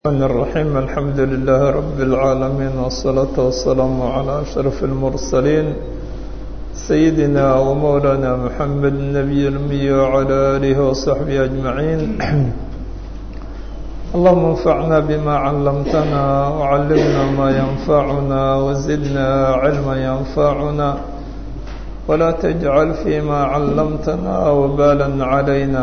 الرحمن الرحيم الحمد لله رب العالمين والصلاة والسلام على أشرف المرسلين سيدنا ومولانا محمد النبي الأمي وعلى آله وصحبه أجمعين اللهم انفعنا بما علمتنا وعلمنا ما ينفعنا وزدنا علما ينفعنا ولا تجعل فيما علمتنا وبالا علينا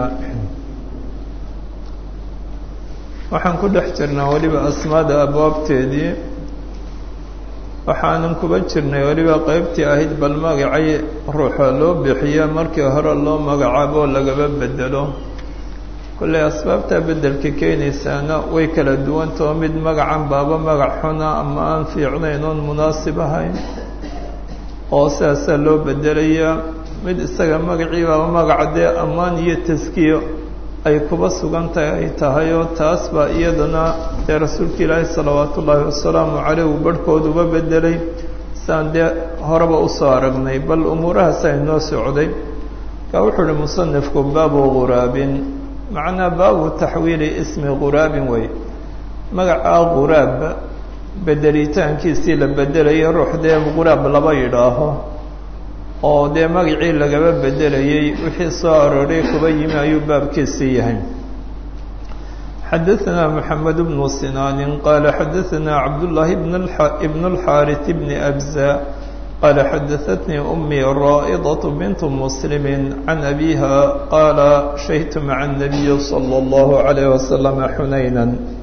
waxaan ku dhex jirnaa weliba asmaada abwaabteedii waxaanan kuba jirnay weliba qeybtii ahayd bal magacay ruuxa loo bixiyo markii hore loo magacaabo lagaba bedelo kolley asbaabtaa beddelka keenaysaana way kala duwantao mid magacan baaba magac xuna ama aan fiicnayn oon munaasib ahayn oo sidaasaa loo bedelayaa mid isaga magacii baaba magaca dee ammaan iyo taskiyo ay kuba sugan tahay ay tahay oo taas baa iyadana dee rasuulka ilaahi salawaatu ullaahi wasalaamu caleyh uu barhkood uba bedelay siaan dee horeba usoo aragnay bal umuurahaas ay noo socday kaa wuxuu uhi musanifku baabu ghuraabin macnaa baabu taxwiili ismi ghuraabin wey magacaa ghuraab bedelitaankiisii la bedelayay ruux dee ghuraab laba yidhaaho oo dee magacii lagaba bedelayay wixii soo arooray kuba yimi ayuu baabkiisii yahay xadaثna mحamed بن sinaan qala xadaثna cabdالlahi بn الxاariث بn أbزا qala xadaثatnii أmي raaئdaة bint mسلm عan أbiha qala shahidtu mعa النabiy slى الlaه عalيه وsلم xunayna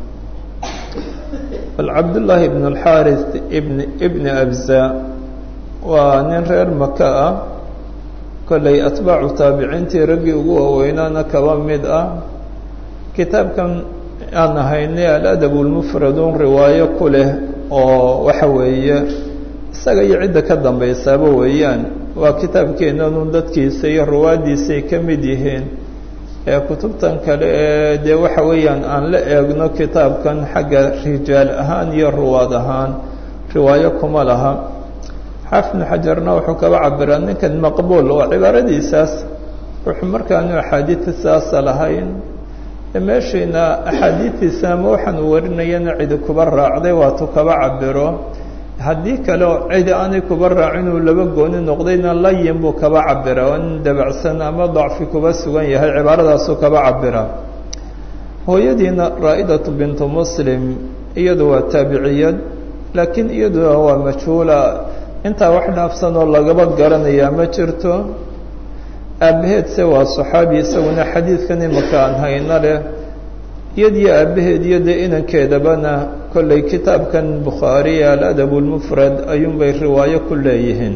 bal cabdالlahi بn الxاariث bn أbزا waa nin reer maka ah kollay atbaacu taabiciintii raggii ugu waaweynaana kaba mid ah kitaabkan aan ahaynay aladab lmufradun riwaayo ku leh oo waxa weeye isaga iyo cidda ka dambaysaaba weeyaan waa kitaabkeenanun dadkiisa iyo ruwaaddiisay ka mid yihiin ee kutubtan kale ee dee waxa weeyaan aan la eegno kitaabkan xagga rijaal ahaan iyo ruwaad ahaan riwaayo kuma laha xaafid bnu xajarna wuxuu kaba cabiraa ninkan maqbuul oo cibaaradiisaas wuxuu markaanu axaadiida saasa lahayn meeshiina axaadiidiisa ama waxaan uu warinayana cidi kuba raacday waatuu kaba cabiro haddii kale oo cidi aanay kuba raacin uu laba gooni noqdayna layin buu kaba cabira oo nin dabacsan ama dacfi kuba sugan yahay cibaaradaasuu kaba cabira hooyadiina raa'idatu bintu muslim iyadu waa taabiciyad laakiin iyaduna waa majhuula intaa wax dhaafsan oo lagaba garanayaa ma jirto aabbaheedse waa saxaabi isaguna xadiidkan imaka aan hayno leh iyadiyo aabbaheed iyo dee inankeedabana kollay kitaabkan bukhaari aladab lmufrad ayuunbay riwaayo ku leeyihiin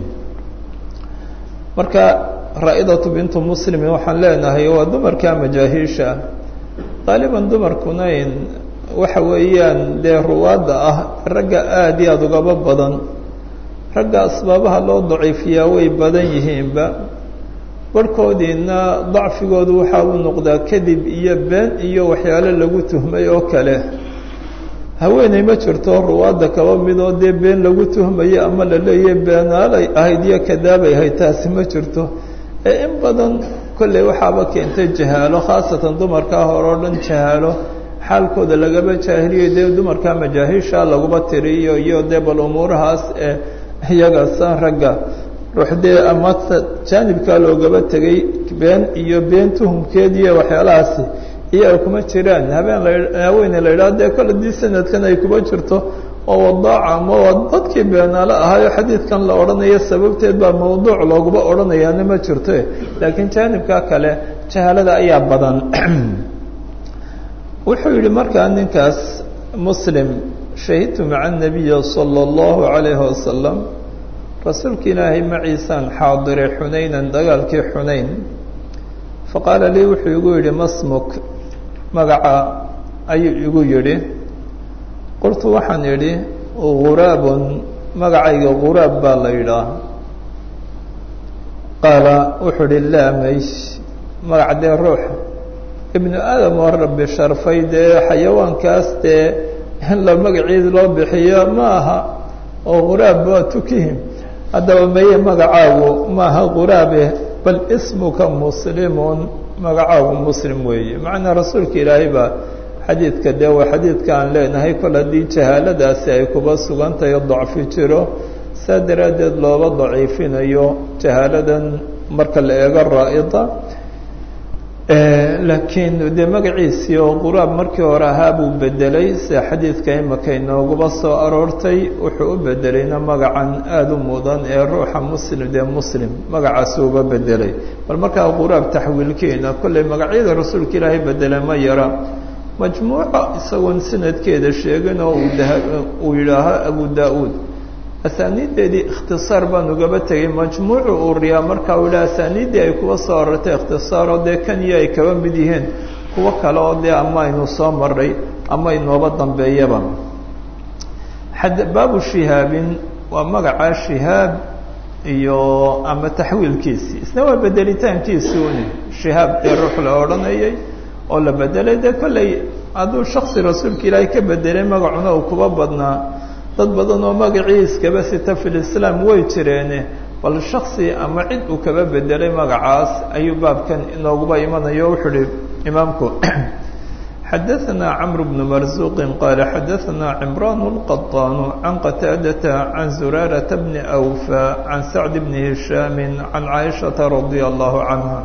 marka raa'idatu bintu muslimin waxaan leenahay waa dumarka majaahiisha qaaliban dumarkuna in waxa weeyaan dee ruwaadda ah ragga aada iyo aada ugaba badan ragga asbaabaha loo daciifiyaa way badan yihiinba barhkoodiina dacfigoodu waxaa uu noqdaa kadib iyo been iyo waxyaalo lagu tuhmay oo kale haweeney ma jirto ruwaadda kaba midoo dee been lagu tuhmayo ama la leeyahay beenaalay ahayd iyo kadaabay ahayd taasi ma jirto ee in badan kolley waxaaba keentay jahaalo khaasatan dumarkaa hore oo dhan jahaalo xaalkooda lagaba jaahiliyo dee dumarkaa majaahiisha laguba tiriyo iyo dee bal umuurahaas ee iyaga san ragga ruux dee ama jaanibkaa loogaba tegay been iyo been tuhumkeed iyo waxyaalahaasi iyaga kuma jiraan habeen lahaweyne la yidhaha dee kole dii sanadkan ay kuma jirto oo wadaaca ama waa dadkii beenaale ahaayo xadiidkan la odhanayo sababteed baa mawduuc looguba odhanayaana ma jirto laakiin jaanibka kale jahaalada ayaa badan wuxuu yihi markaa ninkaas muslim shahidtu maca anabiyi sala allahu calayhi wasalam rasuulka ilaahay maciisaan xaadiray xunaynan dagaalkii xunayn faqaala lii wuxuu igu yidhi masmuk magaca ayuu igu yidhi qultu waxaan idhi ghuraabun magacayga ghuraab baa la yidhaah qaala wuxuu ihi laa maysh magac dee ruux ibnu aadam oo rabbi sharfay dee xayawaankaas dee in la magaciid loo bixiyo ma aha oo ghuraab waa tukihim haddaba maye magacaagu maaha ghuraabe bal ismuka muslimun magacaagu muslim weeye macnaa rasuulka ilaahay baa xadiidka dee waa xadiidka aan leenahay kol haddii jahaaladaasi ay kuba sugantahay dacfi jiro saa daraaddeed looba daciifinayo jahaaladan marka la eego raa'ida laakiin dee magaciisii oo quraab markii hore ahaa buu bedelay sida xadiidka imaka inooguba soo aroortay wuxuu u bedelayna magacan aada u mudan ee ruuxa muslim dee muslim magacaasi uba bedelay bal markaa quraab taxwiilkeena kollay magacyada rasuulka ilaahay bedele ma yara majmuuca isagoon sanadkeeda sheegin oo uu yidhaaho abu da-uud asaaniiddeedii ikhtisaar baan ugaba tegay majmuucu uu riyaa markaa uu yidhaha asaaniiddii ay kuwa soo arortay ikhtisaaroo dee kan iyo ay kaba mid yihiin kuwo kale oo dee ama aynu soo maray ama inooba dambeeyaba baabu shihaabin waa magacaa shihaab iyo ama taxwiilkiisii isna waa bedelitaankiisii uni shihaab dee ruux la odhanayay oo la bedelay dee kollay hadduu shaksi rasuulka ilaahay ka bedelay magacuna uu kuba badnaa dad badan oo magacii iskaba sita fi lislaam way jireene bal shaksi ama cid uu kaba bedelay magacaas ayuu baabkan inooguba imanayo wuxuu uhi imaamku xadaثna cmr bn marzuqi qaala xadaثna cimran الqaطan can qataadata can zuraaraةa bni أwfa can sacd bni hishaami can caaishaةa radi allahu canha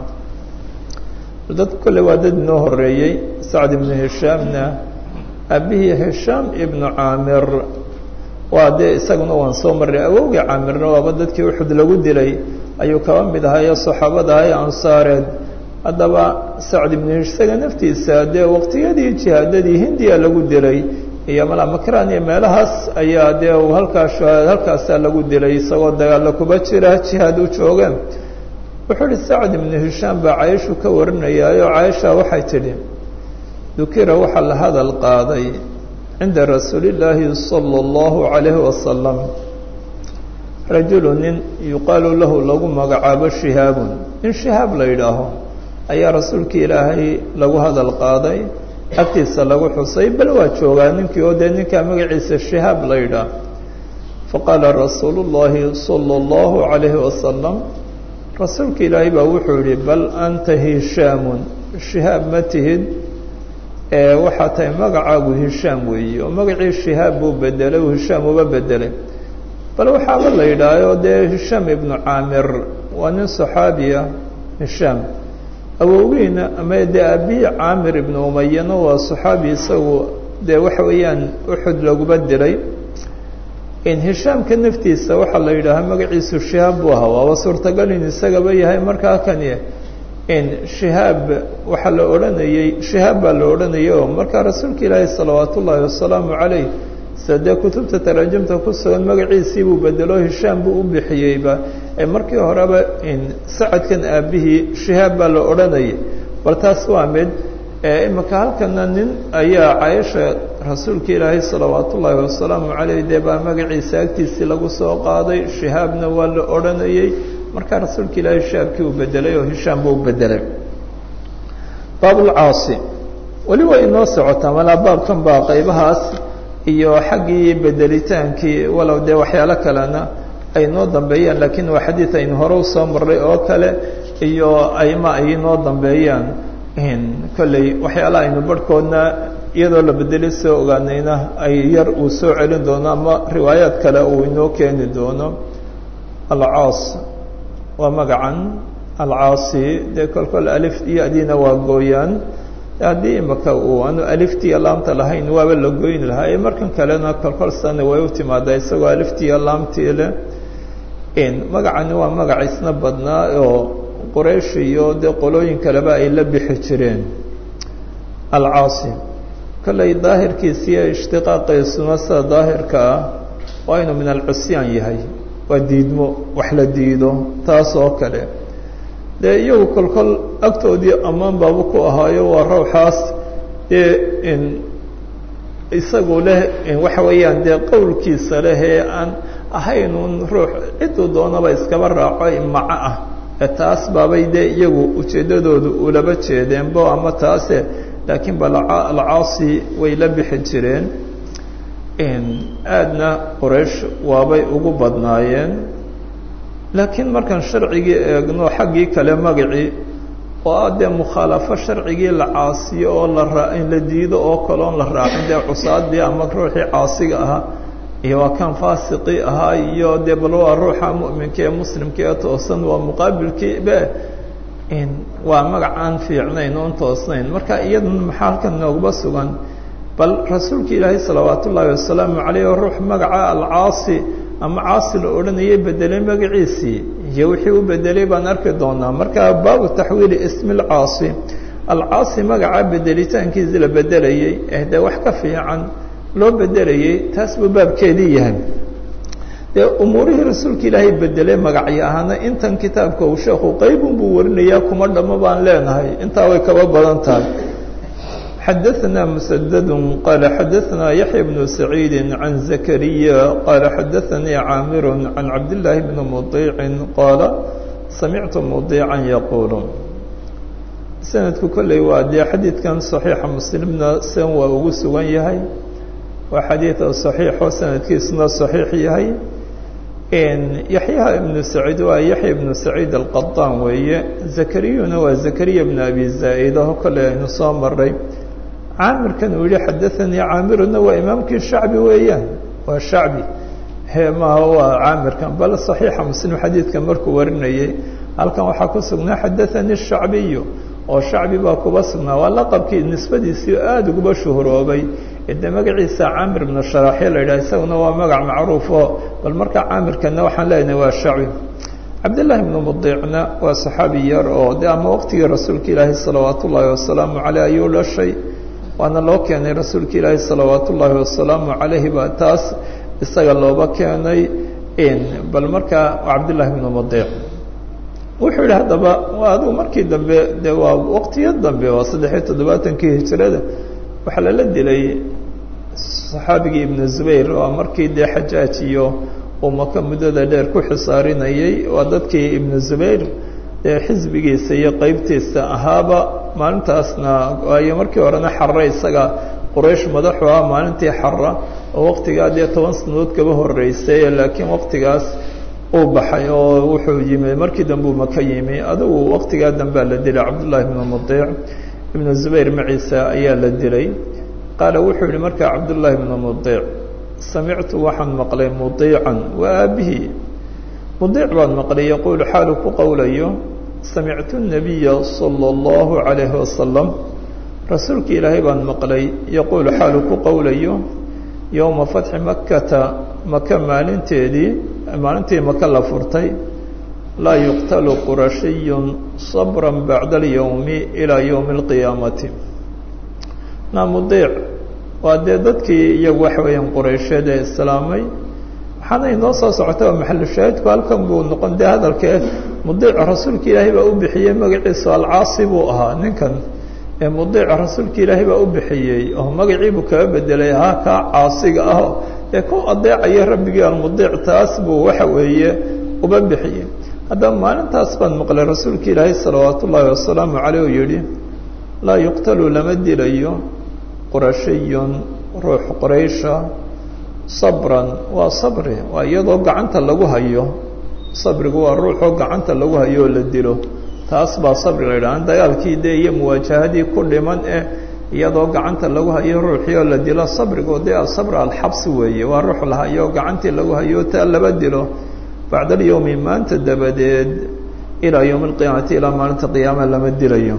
dad kole waa dad inoo horeeyey sacd ibnu hishaamna aabihii hishaam ibnu caamir waa dee isaguna waan soo marray awowgii caamirna waaba dadkii uxud lagu dilay ayuu kaba mid ahayo saxaabada ahay ansaareed haddaba sacd ibnu isaga naftiisa dee waqtiyadii jihaadadii hindiya lagu dilay iyo malamakran iyo meelahaas ayaa dee uu halkaas halkaasaa lagu dilay isagoo dagaalla kuba jira jihaad u joogeen wuxuu uhi sacd ibnu hishaam baa cayishu ka warinayaayo cayisha waxay tidhi dukira waxaa la hadal qaaday cinda rasuuli illaahi sala allahu calayhi wasalam rajulu nin yuqaalu lahu lagu magacaabo shihaabun nin shihaab la yidhaaho ayaa rasuulka ilaahay lagu hadal qaaday agtiisa lagu xusay bal waa joogaa ninkii oo dee ninkaa magaciisa shihaab la yidhaah faqaala rasuulu llaahi sala allahu calayhi wasalam rasuulka ilaahay baa wuxuu yihi bal anta hishaamun shihaab ma tihid ee waxaa tahay magacaagu hishaam weeye oo magacii shihaab buu bedelay uu hishaam uba bedelay bal waxaaba la yidhaaho dee hishaam ibnu caamir waa nin saxaabiya hishaam awowgiina ama dee aabihii caamir ibnu umayana waa saxaabi isagu dee waxa weeyaan uxud laguba dilay in hishaamka naftiisa waxaa la yidhaahaa magaciisu shihaab buu ahaa waaba suurtagal in isagaba yahay markaa kani in shihaab waxaa la odhanayey shihaab baa la odhanayay oo markaa rasuulka ilaahi salawaat ullaahi wasalaamu calayh sida dee kutubta taraajumta ku sugan magaciisii buu bedelo hishaam buu u bixiyeyba ee markii horeba in sacadkan aabihii shihaab baa la odhanayay bal taas waa mid imika halkana nin ayaa cayasha rasuulka ilaahay salawaat ullaahi wasalaamu calayh dee baa magaciisa agtiisii lagu soo qaaday shihaabna waa la odhanayey markaa rasuulka ilaahay shihaabkii uu bedelay oo hishaam buu bedelay baabulcaasi weli way inoo socotaa malaa baabkan baa qaybahaas iyo xaggii bedelitaankii walow dee waxyaalo kalena ay noo dambeeyaan laakiin waa xadiid aynu hore usoo marray oo kale iyo ayma ay noo dambeeyaan kolley waxyaala aynu barhkoodna iyadoo la bedelay soo ogaanayna ay yar uu soo celin doono ama riwaayaad kale uu inoo keeni doono alcaas waa magacan alcaasi dee kolkol alif iyo adiina waa gooyaan haddii imaka uu aanu aliftiiyo laamta lahayn waaba la goyni lahaa ee markan kalena kolkol sana way u timaadaa isagoo aliftiiyo laamtii leh magacani waa magac isna badnaa oo quraysh iyo dee qolooyin kaleba ay la bixi jireen alcaasi kollay daahirkiisiiyo ishtiqaaqiisuna sida daahirka ah waa inuu min alcusyaan yahay waa diidmo wax la diido taas oo kale dee iyagu kolkol agtoodii ammaan baaba ku ahaayo waa rawxaas dee in isagu leh waxa weeyaan dee qowlkiisa leh ee aan ahaynun ruux ciduu doonaba iskaba raaco maco ah ee taas baabay dee iyagu ujeeddadoodu ulaba jeedeenbo ama taase laakiin ba alcaasi way la bixi jireen aadna qoraysh waabay ugu badnaayeen laakiin markaan sharcigii eegno xaggii kale magacii oo ah dee mukhaalafo sharcigii la caasiyo oo la raa la diido oo kaloon la raacin dee cusaadii ama ruuxii caasiga ahaa iyo waa kan faasiqii ahaa iyo dee bal waa ruuxa mu'minka ee muslimka ee toosan waa muqaabilkii be waa magac aan fiicnayn oon toosnayn marka iyadan maxaa halkan noogaba sugan bal rasuulka ilaahay salawaat ullaahi wasalaamu caleyh oo ruux magaca alcaasi ama caasi la odhanayay bedelay magaciisii iyo wixii u bedelay baan arki doonaa marka baabu taxwiili ismi alcaasi alcaasi magaca bedelitaankiisi la bedelayey eh dee wax ka fiican loo bedelayey taas buu baabkeedii yahay dee umuurihii rasuulka ilaahay bedelay magacyo ahaana intan kitaabka uu sheekhu qaybun buu warinayaa kuma dhammo baan leenahay intaa way kaba badan tahay xadaثna mسdd qala xadaثna yaحya بن سacيid عan زaكريا qala xadaثanii caamir عan cabdاللahi بn مطيع qaala samictu مطيعا yaqul sanadku kolley waa dee xadiidkan صaحيixa mslimna sen waa ugu sugan yahay waa xadiiث صaحيixo sanadkiisuna صaحيix yahay yaحyaha ibn سacيid waa yaحya بن سacيid الqaطan weeye زakriyuna waa زaكriya بn abi zaaئdaho kolley aynu soo maray caamirkan uu yihi xadaثanii caamiruna waa imaamkii shacbi weeyaan waa shacbi maaha waa caamirkan bal صaxiixa muslim xadiidka markuu warinayey halkan waxaa ku sugnaa xadaثanii الshacbiyu oo shacbi baa kuba sugnaa waa laqabkii nisbadiisii aada uguba shuhuroobay de magaciisa caamir bnu sharaxyo la yidhah isaguna waa magac macruufo bal markaa caamirkana waxaan leenahay waa shacbi cabdالlahi bnu mudiicna waa saxaabi yar oo de ama waqtigii rasuulka ilaahi salawaat ullaahi wasalaamu caleyh ayuu dhashay waana loo keenay rasuulka ilaahi salawaat ullaahi wasalaamu calayhi baa taas isaga looba keenay bal markaa cabdillaahi bnu mudiic wuxuu yihi haddaba waa adigu markii dambe de waa waqtiyo dambe waa saddexiyo toddobaatankii hijrada waxaa lala dilay saxaabigii ibnu zubayr waa markii dee xajaaj iyo uu maka muddada dheer ku xisaarinayay waa dadkii ibnu zubayr dee xisbigiisa iyo qeybtiisa ahaaba maalintaasna waayo markii horena xarre isaga quraysh madaxu ah maalintii xarra oo waqtigaa dee toban sanadood kaba horeysay laakiin waqtigaas uu baxay oo wuxuu yimi markii dambe uu maka yimi adigu waqtigaa dambea la dilay cabdullaahi ibnu mudiic ibnu zubayr maciisa ayaa la dilay qaala wuxuu yihi markaa cabdullaahi ibnu mudiic samictu waxaan maqlay mudiican waa aabihii mudiic baan maqlay yaquulu xaalu ku qowlayo samictu الnabiya salى اllahu عalayhi wasalam rasuulki ilaahay baan maqlay yaquulu xaalu ku qowlayo yowma fatxi makata maka maalinteedii maalintii maka la furtay laa yuqtalu qurashiyu sabra bacda اlyowmi ilaa ywmi اlqiyaamati na mudiic waa dee dadkii iyagu waxa weeyaan quraysheed ee islaamay waxaana inoo soo socota oo maxalu shaahidku halkan buu noqon dee hadalkee mudiic rasuulka ilaahay baa u bixiyey magaciisu alcaasi buu ahaa ninkan ee mudiic rasuulka ilaahay baa u bixiyey oo magaciibuu kaga bedelay ahaa kaa caasiga ah ee ku adeecaya rabbigii almudiic taas buu waxa weeye uba bixiyey haddaba maalintaas baan maqlay rasuulka ilaahay salawaat ullaahi wasalaamu caleyh oo yihi laa yuqtalu lama dilayo qurashiyun ruux quraysha sabran waa sabri waa iyadoo gacanta lagu hayo sabrigu waa ruuxoo gacanta lagu hayo oo la dilo taas baa sabri la yidhaha dagaalkii dee iyo muwaajahadii ku dhiman eh iyadoo gacanta lagu hayo ruuxii oo la dilo sabrigu dee asabr alxabsi weeye waa ruux la hayo gacantii lagu hayo taa laba dilo bacda alyowmi maanta dabadeed ilaa yowmi alqiyaamati ilaa maalinta qiyaama lama dilayo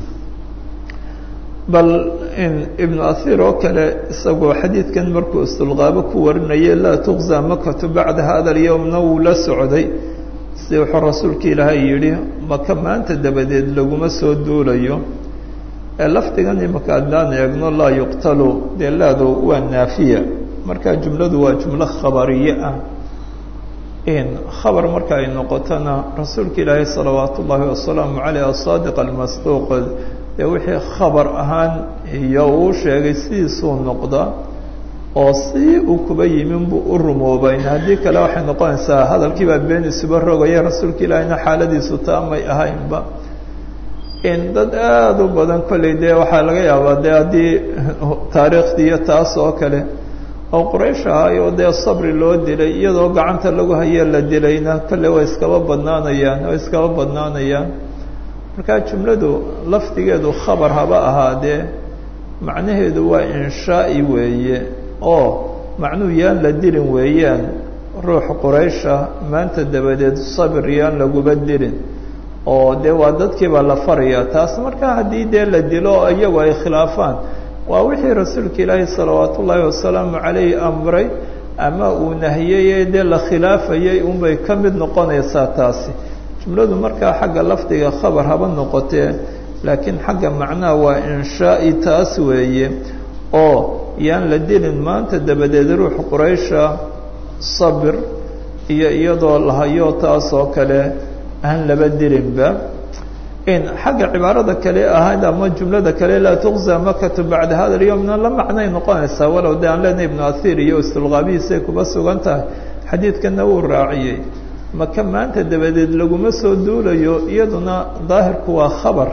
bal ibnu ahiir oo kale isagoo xadiidkan markuu istulqaabo ku warinayay laa tuqza makatu bacda hada alyowmna wuu la socday si wuxuu rasuulka ilaahay yidhi maka maanta dabadeed laguma soo duulayo ee lafdigan imaka haddaan eegno laa yuqtalu dee laadu waa naafiya marka jumladu waa jumlo khabariye ah khabar marka ay noqotona rasuulka ilaahay salawaat ullaahi wasalaamu caleyh asaadiq almasduuq dee wixii khabar ahaan iyo uu sheegay sidiisuu noqda oo si uu kuba yimin buu u rumoobayn haddii kale waxay noqonaysaa hadalkii baa been isuba rogaya rasuulka ilaahayna xaaladiisu taamay ahaynba in dad aada u badan kolley dee waxaa laga yaabaa dee haddii taariikhdii iyo taas oo kale oo quraysh ahaayoo dee sabri loo dilay iyadoo gacanta lagu haye la dilayna kolley way iskaba badnaanayaan way iskaba badnaanayaan markaa jumladu lafdigeedu khabar haba ahaadee macnaheedu waa inshaa'i weeye oo macnuu yaan la dilin weeyaan ruux quraysha maanta dabadeed sabir yaan laguba dilin oo dee waa dadkiibaa la faraya taas markaa haddii dee la dilo iyagu ay khilaafaan waa wixii rasuulka ilaahi salawaat ullaahi wasalaamu calayhi amray ama uu nahiyey dee la khilaafayay unbay ka mid noqonaysaa taasi jumladu markaa xagga lafdiga khabar haba noqotee laakiin xagga macnaha waa inshaa'i taas weeye oo yaan la dilin maanta dabadeed ruux quraysha sabir iyo iyadoo lahayo taas oo kale aan laba dilinba in xagga cibaarada kale ahayd ama jumlada kale laa tuqza makatu bacda hada alyowmna la macnay noqonaysaa walow de aan leenahay ibnu ahiir iyo istulqaabihiisay kuba sugan tahay xadiidkana wuu raaciyey maka maanta dabadeed laguma soo duulayo iyaduna daahirku waa khabar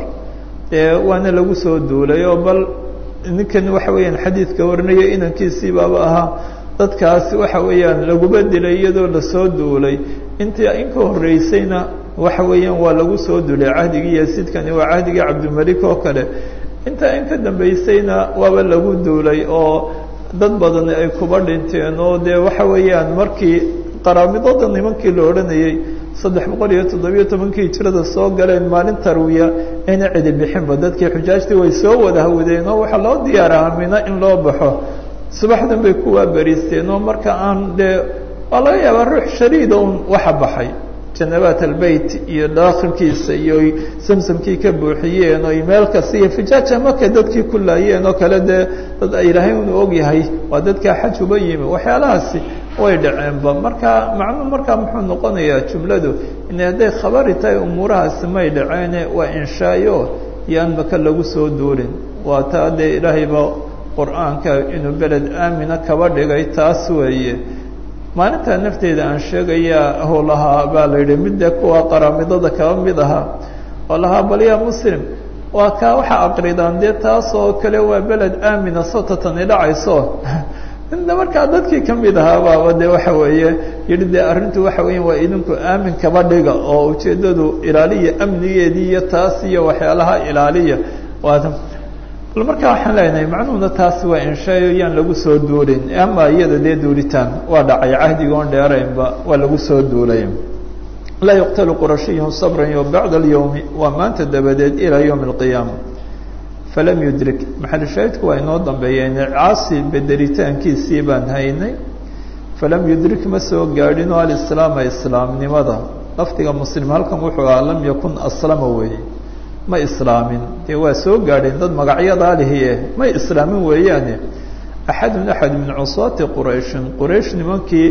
ee waana lagu soo duulay oo bal ninkan waxa weeyaan xadiidka warinaya inankiisii baaba ahaa dadkaasi waxa weeyaan laguma dilay iyadoo lasoo duulay intii inka horreysayna waxa weeyaan waa lagu soo duulay cahdigii yasidkani waa cahdigii cabdilmalik oo kale intaa in ka dambaysayna waaba lagu duulay oo dad badani ay kuba dhinteen oo dee waxa weeyaan markii qaraamidada nimankii la odhanayay saddex boqol iyo toddobiyo tobankii hijrada soo galeen maalin tarwiya ayna cidi bixinba dadkii xujaajtii way soo wada hawdeen oo waxaa loo diyaaraha mina in loo baxo subaxdan bay kuwaa beriisteen oo marka aan dee waa laga yaabaa ruux shariida un waxa baxay janabaat albeyt iyo daakhilkiisa iyo samsamkii ka buuxiyeen oo meel kasta iyo fijaaja markay dadkii ku laayeen oo kale dee dad ilaahay unu ogyahay waa dadkaa xaj uba yimi waxyaalahaasi way dhaceenba marka macnuu markaa muxuu noqonayaa jumladu in hadday khabari tahay umuurahaasi may dhaceene waa inshaayo yaan maka lagu soo duulin waa taa dee ilaahayba qur-aanka inuu beled aamina kaba dhigay taas weeye maalintaa nafteeda aan sheegayaa hou lahaa baa la yidhi midde kuwa qaraamidada kaba mid ahaa oo lahaa bal yaa muslim waa kaa waxa aqridaan dee taas oo kale waa beled aamina sotatani dhacayso inta markaa dadkii ka mid ahaa baaba de waxa weeye yihi dee arrintu waxa weya waa idinku aamin kaba dhiga oo ujeeddadu ilaaliya amnigeedii iyo taas iyo waxyaalaha ilaaliya waad bal markaa waxaan leenahay macnuhuna taas waa inshaayo yaan lagu soo duulin ama iyada dee duulitaan waa dhacay cahdiga oon dheeraynba waa lagu soo duulay laa yuqtalu qurashiyun sabran yo bacda alyowmi waa maanta dabadeed ilaa yowmi alqiyaama falam yudrik maxalu shaahidku waa inoo dambeeyeen caasi bedelitaankiisii baan haynay falam yudrik ma soo gaadhinoo alislaama islaamnimada lafdiga muslim halkan wuxuu ahaa lam yakun aslama weeye ma islaamin dee waa soo gaadheen dad magacyadaa lihiye may islaamin weeyaane axadun axad min cusaati qurayshin quraysh nimankii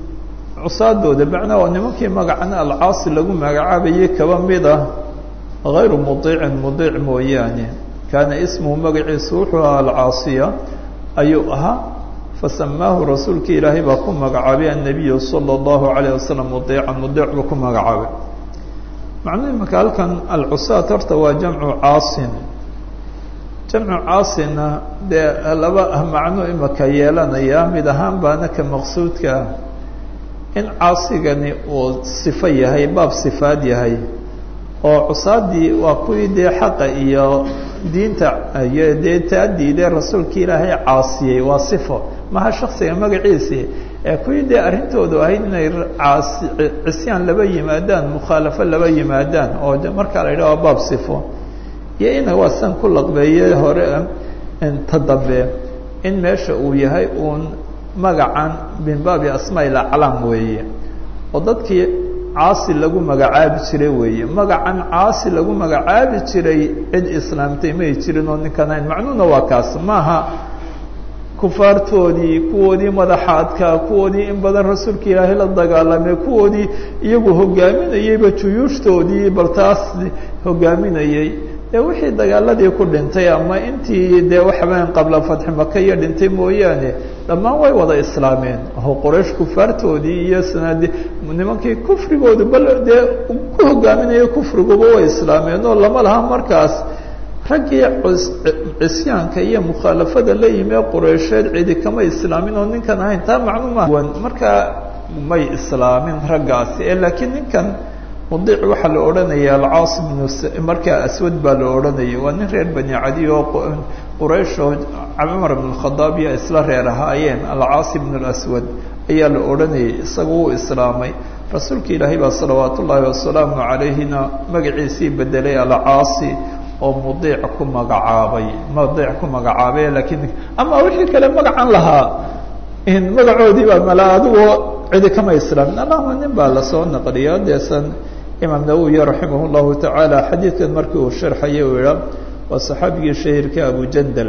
cusaadooda macnaa waa nimankii magacan alcaasi lagu magacaabayay kaba mid ah hayru mudiicin mudiic mooyaane kaana ismuhu magaciisu wuxuu ahaa alcaasiya ayuu ahaa fasamaahu rasuulka ilaahay baa ku magacaabay annabiyu sala allahu calayh wasalam mudiican mudiic buu ku magacaabay macnuhu imaka halkan alcusaat horta waa jamcu caasin jamcu caasinna dee laba macno imaka yeelanaya mid ahaan baana ka maqsuudka ah in caasigani uu sifo yahay baab sifaad yahay oo cusaadii waa kuwii dee xaqa iyo diinta iyo dee taadiidee rasuulka ilaahay caasiyey waa sifo maha shaksiga magaciisii ee kuwii dee arrintoodu ahayd inay caasi cisyaan laba yimaadaan mukhaalafo laba yimaadaan oo de markaa la yidhaha waa baab sifo iyo ina waa san ku laqbeeye hore ta dambe in meesha uu yahay uun magacan min baabi asmaa aclaam weeye oo dadkii caasi lagu magacaabi jiray weeye magacan caasi lagu magacaabi jiray cid islaamtay may jirin oo ninkan ahayn macnuhuna waa kaas maaha kufaartoodii kuwoodii madaxaadka kuwoodii in badan rasuulka ilaahay la dagaalamay kuwoodii iyagu hogaaminayeyba juyuushtoodii bal taas hogaaminayey dee wixii dagaaladii ku dhintay ama intii dee waxaweyn qabla fatxi maka iyo dhintay mooyaane dhammaan way wada islaameen oo qoraysh kufaartoodii iyo sanadi nimankii kufrigoodu bal dee ku hogaaminaya kufriguba way islaameen oo lama laha markaas raggii cisyaanka iyo mukhaalafada la yimi ee qureysheed cidi kama islaamin oo ninkan ahayn taa macluuma markaa may islaamin raggaasi ee laakiin ninkan mudiic waxaa la odhanaya alcaas bnu markaa aswad baa la odhanaya waa nin reer bani cadi oo quraysh oo cumar bn khadaab iyo isla reer ahaayeen alcaas bn اlaswad ayaa la odhanayay isaga wuu islaamay rasuulka ilaahay baa salawaat ullaahi wasalaamu calayhina magaciisii bedelay alcaasi oo mudiic ku magacaabay mudiic ku magacaabay laakiin ama wixii kale magacan lahaa magacoodii baa mala adigoo cidi kama islaamin allahuma nin baa lasoo naqliya deesan imaam nawowi raximah llahu tacaala xadiidkan markii uu sharxayay uu iha waa saxaabigii shahirka abu jandal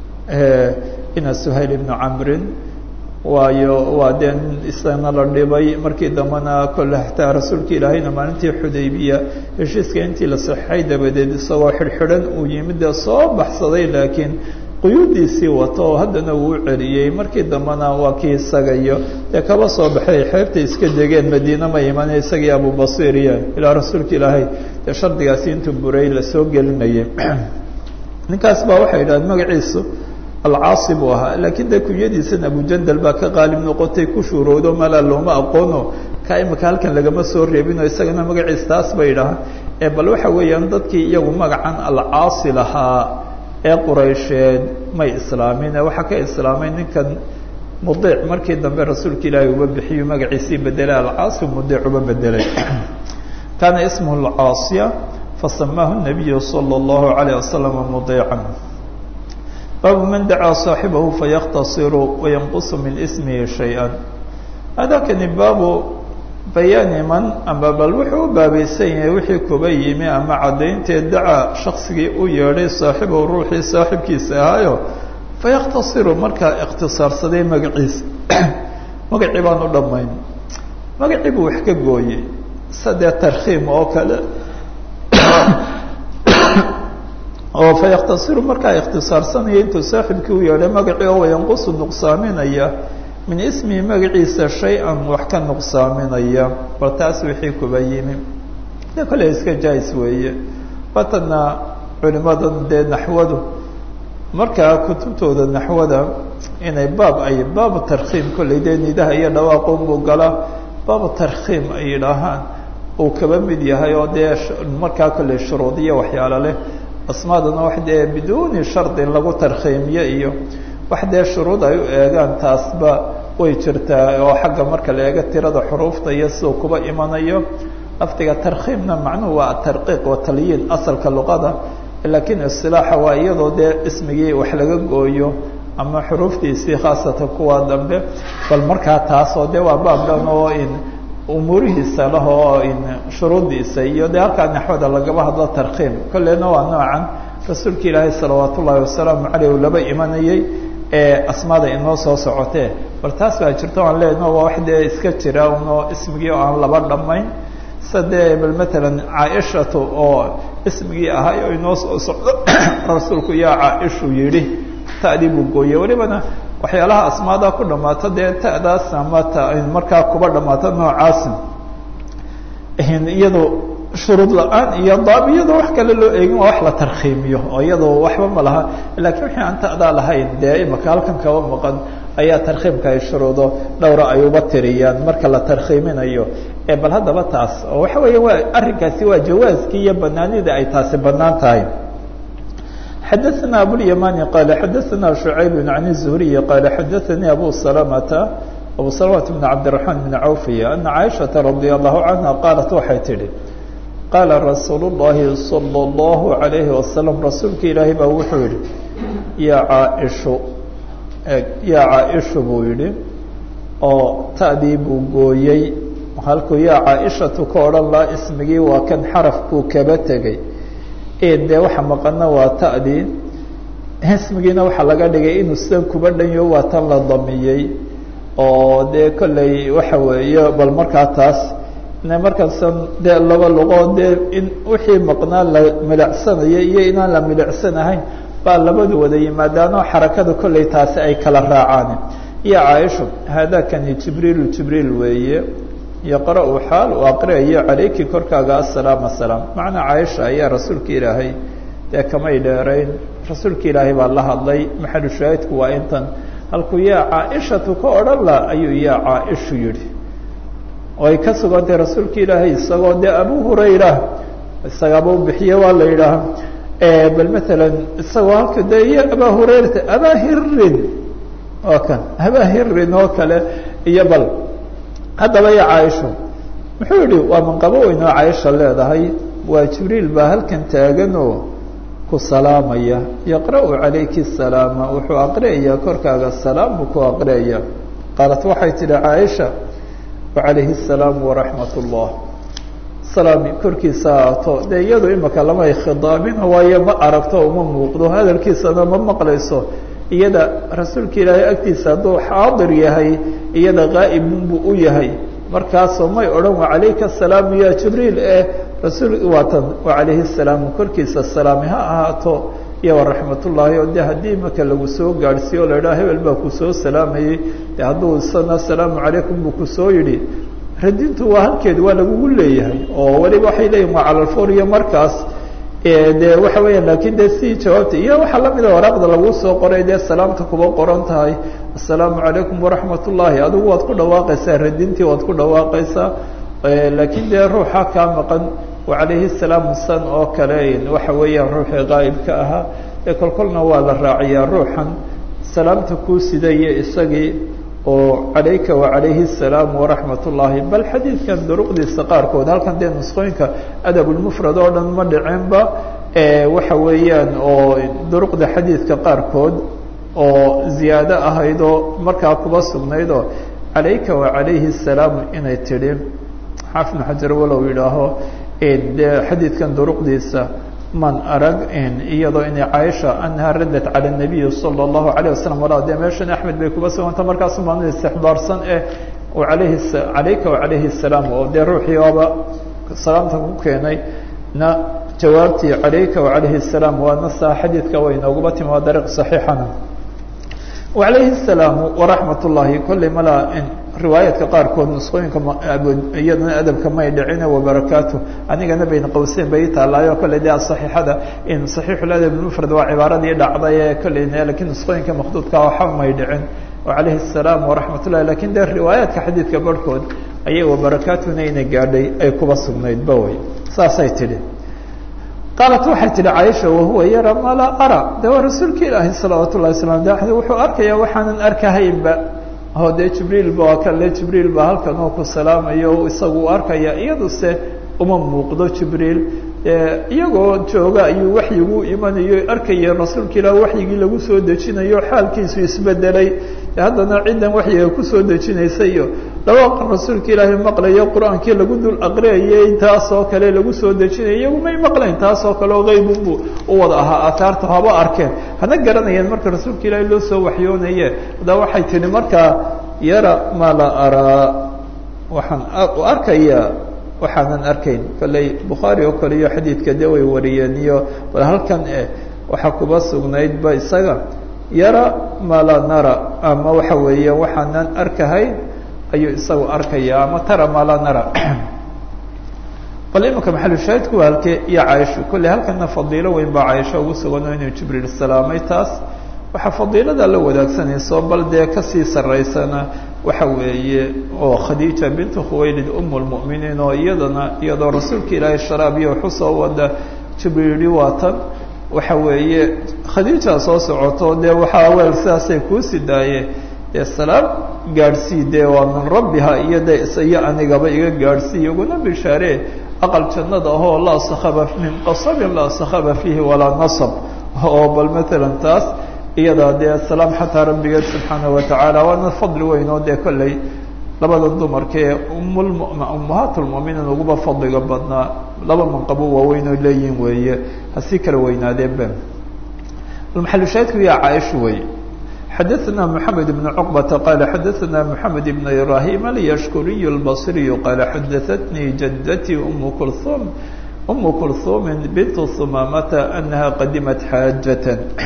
ina suhayl ibnu camrin waayo waa dee nin isagana la dhibay markii dambena kolle xataa rasuulka ilaahayna maalintii xudaybiya heshiiska intii la saxeixay dabadeed isagoo xidhxidhan uu yimid dee soo baxsaday laakiin quyuudiisii wato oo haddana uu u celiyey markii dambena waa kii isaga iyo dee kaba soo baxay xeebtay iska degeen madiina ma iman isagii abubasiir iyo ilaa rasuulka ilaahay dee shardigaasi intuu buray lasoo gelinayay ninkaas baa waxay yidhahdeen magaciisu alcaasi buu ahaa laakiin dee kunyadiisan abujandal baa ka qaalib noqotay ku shuurowdo malaa looma aqoono ka imika halkan lagama soo reebinoo isagana magaciis taas bay idhahaan ee bal waxa weeyaan dadkii iyagu magacan alcaasi lahaa ee quraysheed may islaamin ee waxaa ka islaamay ninkan mudiic markii dambe rasuulka ilaahay uba bixiyu magaciisii bedelay alcaasi mudiic uba bedelay kaana ismuhu alcaasiya fasamaahu nabiyu sala allahu alayh wasalam mudiican baabu man dacaa saaxibahu fayaktasiru wayanqusu min ismihi shay-a hadakani baabu bayaani man ama bal wuxuu u baabaysan yahay wixii kuba yimi ama caddaynteed dacaa shaksigii u yeedhay saaxibahu ruuxii saaxibkiisa ahaayo fayakhtasiru markaa ikhtisaarsaday magaciisa magacii baan u dhammayn magacii buu wax ka gooyey sadee tarkhiim oo kale oo fayakhtasiru markaa ikhtisaarsanaya intuu saaxibkii u yeedhay magacii oo wayanqusu nuqsaaminaya min ismihi magaciisa shay-an wax ka nuqsaaminaya bal taas wixii kuba yimi de kole iska jais weeye watana culimadan dee naxwadu markaa kutubtooda naxwada inay baab ay baabu tarkhiim kolley dee nidaha iyo dhawaaqon buu galaa baabu tarkhiim ay yidhaahaan uu kaba mid yahay oo dee markaa kolley shuruudiya waxyaalo leh asmaadana wax dee biduuni shardin lagu tarkhiimiyo iyo wax dee shuruud ay u eegaan taasba way jirtaa oo xagga marka la eego tirada xuruufta iyo siduu kuba imanayo lafdiga tarkhiimna macnuhu waa tarqiiq wa talyiin asalka luqada laakiin isilaaxa waa iyadoo dee ismigii wax laga gooyo ama xuruuftiisii khaasatan kuwa dambe bal markaa taasoo de waa baab dhan oo in umuurihiisa lah oo in shuruuddiisa iyo dee halkaa naxwada lagaba hadlo tarkhiim kolleyna waa noocan rasuulka ilaahay salawaat ullaahi wasalaamu caleyh uu laba imanayey ee asmaada inoo soo socotee bal taas baa jirta aan leenaho waa wax dee iska jira unoo ismigii oo aan laba dhammayn sida dee bal matalan caaishatu oo ismigii ahay oo inoo soo socdo rasuulku yaa caaishu yidhi ta'dii buu gooyey welibana waxyaalaha asmaada ku dhammaato dee ta'daas ama ta markaa kuba dhammaato noocaasin iyado shuruud la-aan iyo daab iyadoo wax kale loo eegin waa wax la tarkhiimiyo oo iyadoo waxba ma laha lakiin wixii aan ta'daa lahayn dee imaka halkan kaba maqan ayaa tarkhiimka ay shuruudo dhowra ay uba tiriyaan marka la tarkhiiminayo ee bal haddaba taas oo waxa weeya waa arrinkaasi waa jawaaskii iyo banaanida ay taasi banaan tahay xadaثna abوlyamani qala xadaثna شhucayb عan الزhriي qala xadaثanii abu salamata abu salamata bn cabdiلرaحman bn cawfiya ana caaishaةa radي الlahu canha qaalat waxay tidhi qaala rasuul الlahi salى الlahu عalayhi wasalam rasuulka ilaahay baa wuxuu yihi yaa caaishu yaa caaishu buu yihi oo ta'dii buu gooyey halkuu yaa caaishatu ka odhan laha ismigii waa kan xarafkuu kaba tegey dee waxa maqana waa ta'dii ismigiina waxaa laga dhigay inuu sidan kuba dhanyo waa tan la damiyey oo dee kolley waxa weeye bal markaa taas markaasan dee laba luqood dee in wixii maqnaa la milicsanayo iyo inaan la milicsanahayn baa labadu wada yimaadaanoo xarakada kolley taasi ay kala raacaan iyo caaisho haadakani jibriilu jibriil weeye yaqra-u xaal uu aqriyayo calayki korkaaga asalaam asalaam macnaa caaisha ayaa rasuulka ilaahay dee kamay dheerayn rasuulka ilaahay baa la hadlay maxalu shaahidku waa intan halkuu yaa caaishatu ka odhan la ayuu yaa caaishu yihi oo ay ka sugantay rasuulka ilaahay isagoo dee abu hurayra isagaaba u bixiye waa la yidhaaha bal maalan isagoo halka de iyo abaa hurayrata abaa hirin oo kan abaa hirin oo kale iyo bal haddaba iyo caaisho muxuu yihi waa manqabo weyn oo caaisha leedahay waa jibriil baa halkan taaganoo ku salaamaya yaqra-u calayki salaama wuxuu aqriyayaa korkaaga salaam buu ku aqriyaya qaalat waxay tidhi caaisha wacalayhi الsalaam waraxmat اllah salaami korkiisa aato dee iyadu imaka lamay khidaabina waayo ma aragto uma muuqdo hadalkiisana ma maqlayso iyada rasuulka ilaahay agtiisa hadduu xaadir yahay iyada qaa'ibun buu u yahay markaasoo may odhan wacalayka asalaamu ya jibriil ee rasuul waatan wacalayhi الsalaamu korkiisa salaami ha ahaato iyo waraxmat ullaahi oo de haddii imaka lagu soo gaadhsiiyo o la idhaha hebel baa kusoo salaamayey de hadduu isana asalaamu calaykum buu kusoo yidhi radintu waa halkeed waa lagugu leeyahay oo weliba waxay leeyihin waa calalfor iyo markaas de waxa weeyaan lakin de si jawaabta iyo waxaa lamida waraaqda lagu soo qoray dee salaamta kuba qoran tahay assalaamu calaykum waraxmat ullaahi adigu waad ku dhawaaqaysaa radintii waad ku dhawaaqaysaa lakin dee ruuxa kaa maqan wacalayhi salaam san oo kale waxa weeyaan ruuxii qaa'ibka ahaa ee kolkolna waa la raaciyaa ruuxan salaamta kuu sidaya isagii oo calayka wacalayhi الsalaam waraxmat ullaahi bal xadiidkan duruqdiisa qaarkood halkan dee nusqooyinka adabulmufrad oo dhan ma dhicinba waxa weeyaan oo duruqda xadiidka qaarkood oo ziyaado ahayd oo markaa kuba sugnayd oo calayka wacalayhi الsalaam inay tidhi xaafid xajar walow yidhaaho de xadiidkan duruqdiisa man arag iyadoo inay caaisha anaha raddat cala الnabiyi salى الlahu عalيه wasalam walaa dee meeshan axmed bay kuba suganta markaas maan istixbaarsan eh alayhi calayka wacalayhi الsalaam oo dee ruuxii oba salaamta ku keenay na jawaabtii calayka wacalayhi الsalaam waa nasa xadiidka way nooguba timi waa dariiq صaxiixana wacalayhi الsalaamu waraxmat ullaahi kolley malaa riwaayaadka qaarkood nusqooyinka iyadana adabka may dhicine wabarakaatu anigana bayn qowseyn bay taalaayo kolley de saxiixada in saxiixuladab mufrad waa cibaaradii dhacday ee kolley lakin nusqooyinka makduudka waxa may dhicin wacalayhi الsalaam waraxmat ullahi lakin de riwaayaadka xadiidka barhkood ayay wabarakaatuna ina gaadhay ay kuba sugnayd ba wey saasay tidhi qaalat waxay tihi caaisha wahuwa yara ma laa ara de waa rasuulka ilaahi salawaat ullahi wasalam de wuxuu arkaya waxaanan arkahaynba o dee jibriil ba waa kale jibriil ba halkan oo ku salaamayo isagu u arkaya iyaduse uma muuqdo jibriil iyagoo jooga ayuu waxyigu imanayo arkaya rasuulka ilaah waxyigii lagu soo dejinayo xaalkiisu isbedelay haddana ciddan waxyiga kusoo dejinaysa iyo dhawaaqa rasuulka ilaahay maqlayo qur-aankii lagu dul aqriyayay taasoo kale lagu soo dejinayo iyagu may maqlayn taasoo kale oo qaybunbu u wada ahaa aataarta haba arkeen hana garanayeen marka rasuulka ilaahay loo soo waxyoonaye hadda waxay tihi markaa yara ma la araa waxaan u arkayaa waxaanan arkayn kolley bukhaari oo kale iyo xadiidka de way wariyeen iyo bal halkan eh waxaa kuba sugnaydba isaga yara ma la nara ama waxa weeye waxaanan arkahayn ayuu isagu arkaya ama tara ma la nara bal imanka maxalushaahidku waa halkee iyo caaisho kolley halkana fadiilo weyn baa caaisho ugu sugano inuu jibriil salaamay taas waxaa fadiilada la wadaagsanayso bal dee kasii saraysana waxa weeye oo khadiija bintu khuwaylid um lmu'miniin oo iyadana iyadoo rasuulka ilaahay sharaab iyo waxu soo wada jibriili waatan waxa weeye khadiija soo socoto dee waxaa weel sidaasay kuusi daaye dee salaam gaadhsii dee waa min rabbiha iyo de iyo anigaba iga gaadhsii iguna bishaare aqal jannada ahoo laa sakhaba min qasabin laa sakhaba fiihi walaa nasab oo bal matalan taas iyada dee salaam xataa rabbigeed subxaanaه watacaala waana fadli weyn oo dee kolley labada dumarkaee umulm ummahaat lmuminiin uguba fadliga badnaa laba manqabo waaweyn oo leeyihin weeye hasii kala weynaadeenba maxalushaahidku yaa caaisha wey xadaثna mحamed بن cqبة qala xadaثna mحamed بن ibrahim alyashkuriy الbصriy qala xadaثatnii jadtي um kulum um kulhumi bint humamata anaha qadimat xaajaة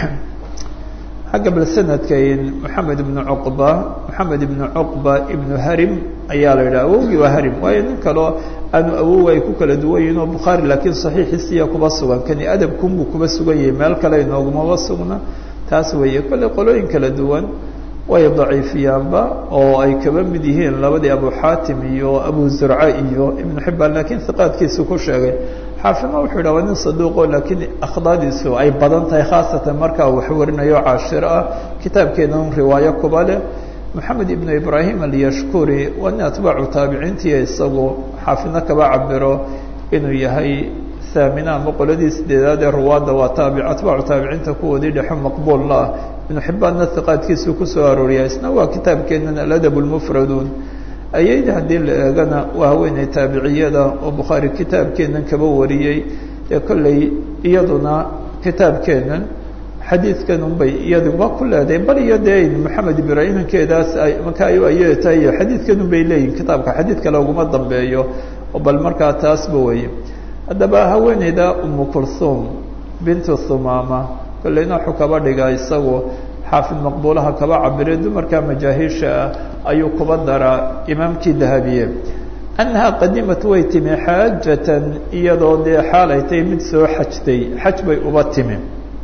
xagga bal sanadka moxamed ibnu cuqba moxamed ibnu cuqba ibnu harim ayaa la yidhaha awowgii waa harim waayo nin kaleo aanu awow ay ku kala duwan yihin oo bukhaari laakiin saxiixiisiya kuba sugan kani adabkunbuu kuba sugan yahay meel kale inoogumaba sugna taas weeye kolley qolooyin kala duwan way daciifiyaanba oo ay kaba mid yihiin labadii abu xaatim iyo abu zurca iyo ibnu xibaan lakiin hiqaadkiisu ku sheegay xaafima wuxuu yidhah waa nin saduuqo laakiin akhdaadiisu ay badan tahay khaasatan markaa wax warinayo caashiro ah kitaabkeedan riwaayo kuba leh moxamed ibnu ibraahim alyashkuri waa nin atbaacu taabiciintii isagu xaafidna kaba cabiro inuu yahay haamina ama qoladii sideedaad ee ruwaadda waa taabi atbaacu taabiciinta kuwoodii dhexo maqbuulla ah ibnu xibbaanna hiqaadkiisu kusoo arooriya isna waa kitaabkeenan aladab lmufraduun ayayda haddii la eegana waa haweeney taabiciyada oo bukhaari kitaabkeenan kaba wariyey ee kolley iyaduna kitaabkeenan xadiidkan unbay iyaduba ku leedahay bal iyo dee maxamed ibraahimankeedaas marka ay aytahay xadiidkan unbay leeyihin kitaabka xadiid kale uguma dambeeyo bal markaa taasba weye haddaba haweeneyda umu kulthum bintu thumaama kolleyna wuxuu kaba dhigaa isagu xaafid maqbuulaha kaba cabire dumarka majaahiisha ah ayuu kuba daraa imaamkii dahabiye annahaa qadimat way timi xaajatan iyadoo dee xaal ay tahay mid soo xajtay xaj bay uba timi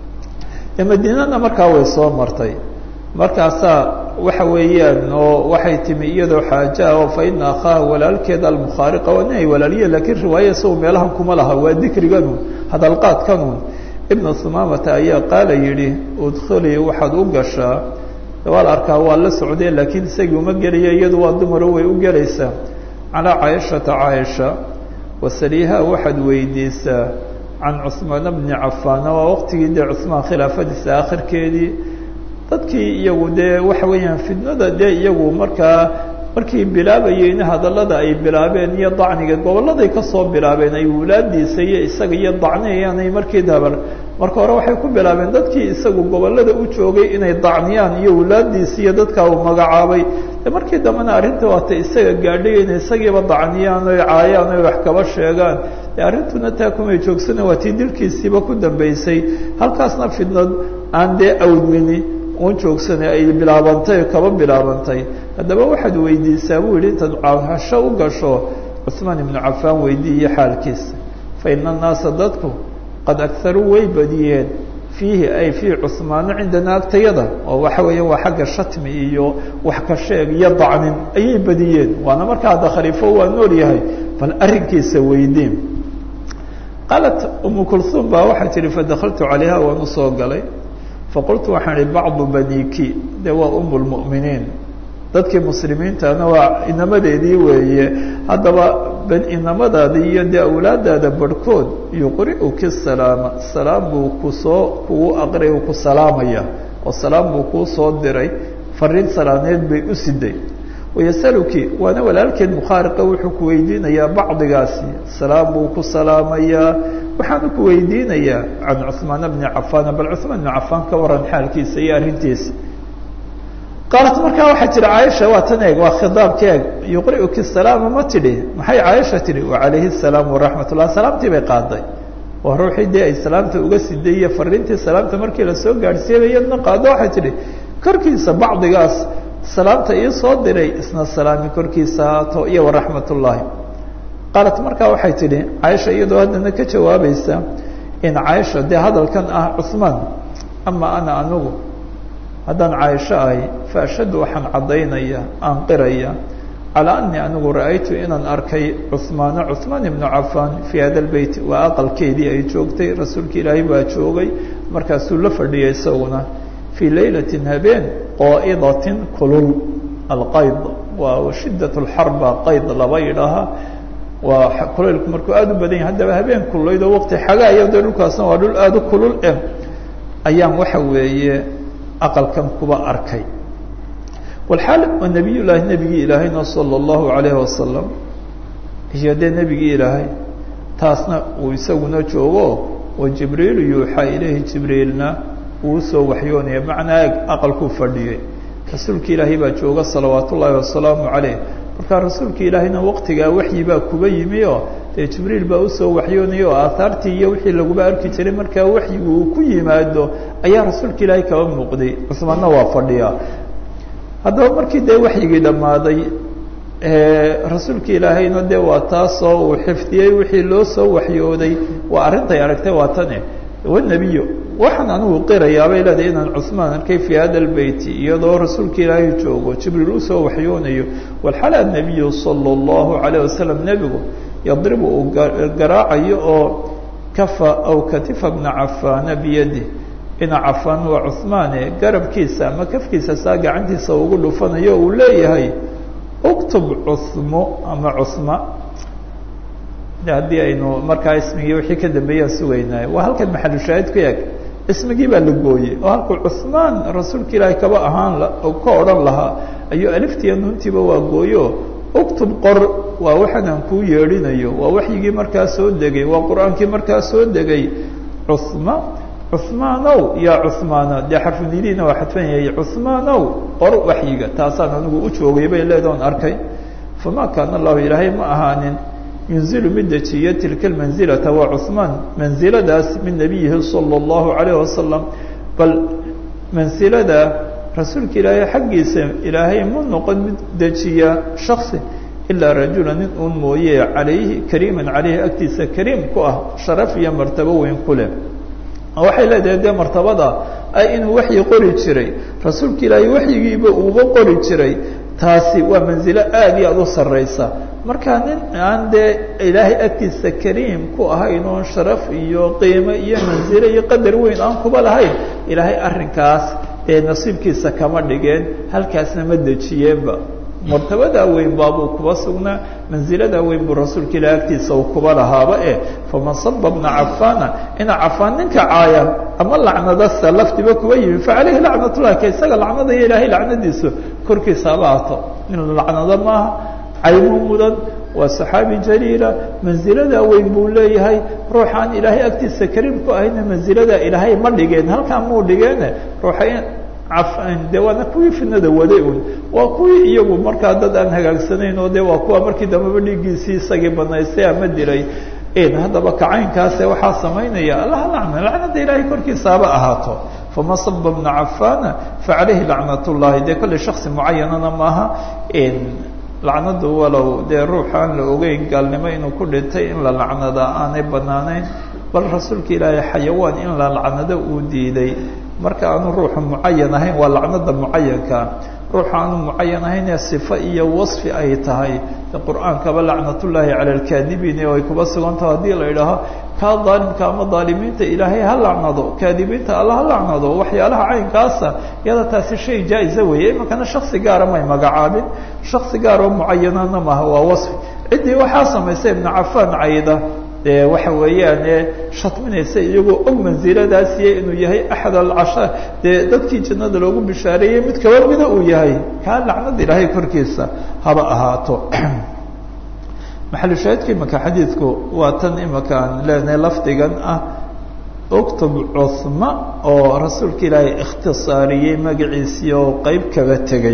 dee madiinana markaa way soo martay markaasaa waxa weeyaan oo waxay timi iyadoo xaaja oo fa ina akhaaha walaalkeeda almukhaariqa waa nin ay walaaliye lakiin riwaaya isagu meelahan kuma laha waa dikriganun hadalqaadkanun ibnu humaamata ayaa qaala yidhi udkhulii waxaad u gashaa waa la arkaa waa la socdee laakiin isagii uma gelaya iyadu waa dumaro way u gelaysaa calaa caaishata caaisha wasaliiha waxaad weydiisaa can cuhmaana bni cafaana waa waqtigii dee cuhmaan khilaafadiisa akhirkeedii dadkii iyagu dee waxa weeyaan fidnada dee iyagu markaa markii bilaabayeen hadallada ay bilaabeen iyo dacniga gobolladay kasoo bilaabeen ay wulaadiisa iyo isaga iyo dacniyayaanay markii dabar marka hore waxay ku bilaabeen dadkii isagu gobollada u joogay inay dacniyaan iyo wulaadiisa iyo dadkaa uu magacaabay de markii dambena arrinta waata isaga gaadhay inay isagiiba dacniyaan oy caayaan oy wax kaba sheegaan de arrintuna taa kumay joogsana waa tii dilkiisiiba ku dambeysay halkaasna fidnad aan dee awdmini un joogsanay ay bilaabantay kaba bilaabantay haddaba waxaad weydiisaa buu yihi intaad caahasho u gasho cuثmaan ibnu cafaan weydiiyo xaalkiisa fa ina annaasa dadku qad agharuu way badiyeen fiihi ay fii cuثmaano cindana agtayada oo waxa weeya waa xagga shatmi iyo wax ka sheeg iyo dacnin ayay badiyeen waana markaa hadda khaliifo waa nool yahay bal arrinkiisa weydiin qaalat umu kulhuum baa waxay tihi fadakaltu calayha waan usoo galay faqultu waxaan ihi bacdu baniki de waa um lmu'miniin dadkii muslimiintana waa inamadeedii weeye haddaba inamadaada iyo dee awlaadaada barhkood yuqri'uki salaama salaam buu kusoo kugu aqray ku salaamaya oo salaam buu kuu soo diray fariin salaaneed bay u siday wayasaluki waana walaalkeed mukhaariqa wuxuu ku weydiinayaa bacdigaasi salaam buu ku salaamayaa waxaanu ku weydiinayaa can cuثmaan bni cafaan bal cuثmaan bni cafaan ka waran xaalkiisa iyo arrintiisa qaalat markaa waxaa tihi caaisha waa tan eeg waa khidaabka eeg yuqri'uki salaama ma tidhi maxay caaisha tidhi wacalayhi الsalaam waraxmat ullah salaamtii bay qaaday oo ruuxii dee ay salaamta uga siday iyo fariintii salaamta markii lasoo gaadhsiiyay iyadna qaado waxay tidhi korkiisa bacdigaas salaamta ii soo diray isna salaami korkiisa haato iyo waraxmat ullaahi qaalat markaa waxay tidhi caaisha iyadoo haddana ka jawaabaysa in caaisha dee hadalkan ah cuثmaan ama ana anigu haddaan caaisho ahay fa ashhadu waxaan caddaynaya aan qiraya calaa anii anigu ra'aytu inaan arkay cuثmaana cuثmaan ibnu cafaan fii hada lbeyt waa aqalkeedii ay joogtay rasuulka ilaahay baa joogay markaasuu la fadhiyay isaguna fii laylatin habeen qaa'idatin kulul alqayd waa shidat lxarba qayd laba yidhaaha waa kulaylku markuu aada u badan yahay haddaba habeen kululaydo waqti xagaaya de dhulkaasna waa dhul aada u kulul eh ayaan waxa weeye aqalkan kuba arkay walxaal waa nebiy llaahi nebigii ilaahayna salى اllahu alayhi wasalam iyo dee nebigii ilaahay taasna uu isaguna joogo wa jibriilu yuuxaa ilayhi jibriilna uu soo waxyoonaya macnaa eg aqalkuu fadhiyey rasuulka ilaahay baa jooga salawaat ullaahi wasalaamu calayh markaa rasuulka ilaahayna waqtigaa waxyi baa kuba yimi oo dee jibriil baa usoo waxyoonaya oo aahaartii iyo wixii laguba arki jiray markaa waxyigu uu ku yimaado ayaa rasuulka ilaahay kaba muuqday cusmaanna waa fadhiyaa haddaba markii dee waxyigii dhammaaday rasuulka ilaahayna dee waa taasoo uu xifdiyey wixii loo soo waxyooday waa arrintay aragtay waa tane wanebiyo waxaan anigu qirayaabay leedahay inaan cuثmaan arkay fii hada اlbeyti iyadoo rasuulka ilaahay joogo jibriil usoo waxyoonayo walxala nabiyu salى اllahu عalيه wasalam nebigu yadribu uu garaacayo oo kafa aw katifa bna cafaana biyadih ina cafaan waa cuثmaane garabkiisa ama kafkiisa saa gacantiisa ugu dhufanayo uu leeyahay uktub cuثmo ama cuثma de haddii aynu markaa ismigii wixii ka dambeeyaan sugaynay waa halkan maxalushaahid ku eg ismigii baa la gooyey oo halkuu cuثmaan rasuulka ilaahay kaba ahaan ka odhan lahaa ayuu aliftiiya nuuntiiba waa gooyo uktub qor waa waxaan aan kuu yeedhinayo waa waxyigii markaa soo degay waa qur-aankii markaa soo degay cuثma cuثmaanow yaa cuثmaana dee xarfunidina waa xadfan yahay cuثmaanow qor waxyiga taasaan anigu u joogay bay leedaon arkay fama kaana allahu ilaahay ma ahaanin yunzilu mid dejiya tilka manzilata waa cuثmaan mansiladaas min nabiyihi salى اllahu عalayه wasalam bal mansilada rasuulka ilaahay xaggiisa ilaahay ma noqon mid dejiya shaksi ilaa rajula nin uun mooye calayhi kariiman calayhi agtiisa kariim ku ah sharaf iyo martabo weyn ku leh waxay leedahay dee martabada ay inuu waxyi qori jiray rasuulka ilaahay waxyigiiba uuba qori jiray taasi waa manzilo aad iyo aada u sarraysa marka nin aan dee ilaahay agtiisa kariim ku ahayn oon sharaf iyo qiimo iyo manzilo iyo qadar weyn aan kuba lahayn ilaahay arrinkaas ee nasiibkiisa kama dhigeen halkaasna ma dejiyeenba martabadaa weyn baabuu kuba sugnaa manziladaa weyn buu rasuulka ilahi agtiisa uu kuba lahaaba eh faman saba bna cafaana ina cafaan ninka caaya ama lacnadasa laftiba kuba yimi facaleyhi lacnatullah ka isaga lacnada iyo ilaahay lacnadiisu korkiisa haba ato in lacnado maaha caymu mudan waa saxaabi jaliila manziladaa weyn buu leeyahay ruuxaan ilaahay agtiisa kariim ku ahayna manziladaa ilaahay ma dhigeen halkaa muu dhigeene ruuxa de waana kuwii fidnada waday un waa kuwii iyagu markaa dad aan hagaagsanayn oo de waa kuwa markii dambeba dhiiggiisii isagii banaystay ama dilay haddaba kacaynkaase waxaa samaynaya allaha lacna lacnada ilaahay korkiisa haba ahaato fama saba bna cafaana facaleyhi lacnat llahi dee kolley shaksi mucayanana maaha lacnadu walow dee ruux aan la ogeyn gaalnimo inuu ku dhintay in la lacnada aanay banaanayn bal rasuulka ilaahay xayawaan in la lacnado uu diiday marka aanu ruuxu mucayan ahayn waa lacnada mucayanka ruuxu aanu mucayan ahayn ee sifo iyo wasfi ay tahay qur-aankaba lacnatullaahi cala alkaadibiin oo ay kuba sugantaho haddii la idhaaho kaa daalimka ama daalimiinta ilaahay ha lacnado kaadibiinta alla ha lacnado waxyaalaha caynkaasa iyada taasi shay jaa-isa weeye imankana shaksi gaara may magacaabin shaksi gaar oo mucayanana maaha waa wasfi ciddii waxaa samaysay ibna cafaan cayda dee waxa weeyaan ee shatminaysa iyagoo og mansiladaasiyo inuu yahay axad alcasha dee dadkii jannada loogu bishaareeyey mid kaba mida uu yahay kaa lacnada ilaahay korkiisa haba ahaato maxalushaahidka imaka xadiidku waa tan imaka aan leenahay lafdigan ah uktub cuhma oo rasuulka ilaahay ikhtisaariyey magaciisii oo qeyb kaga tegey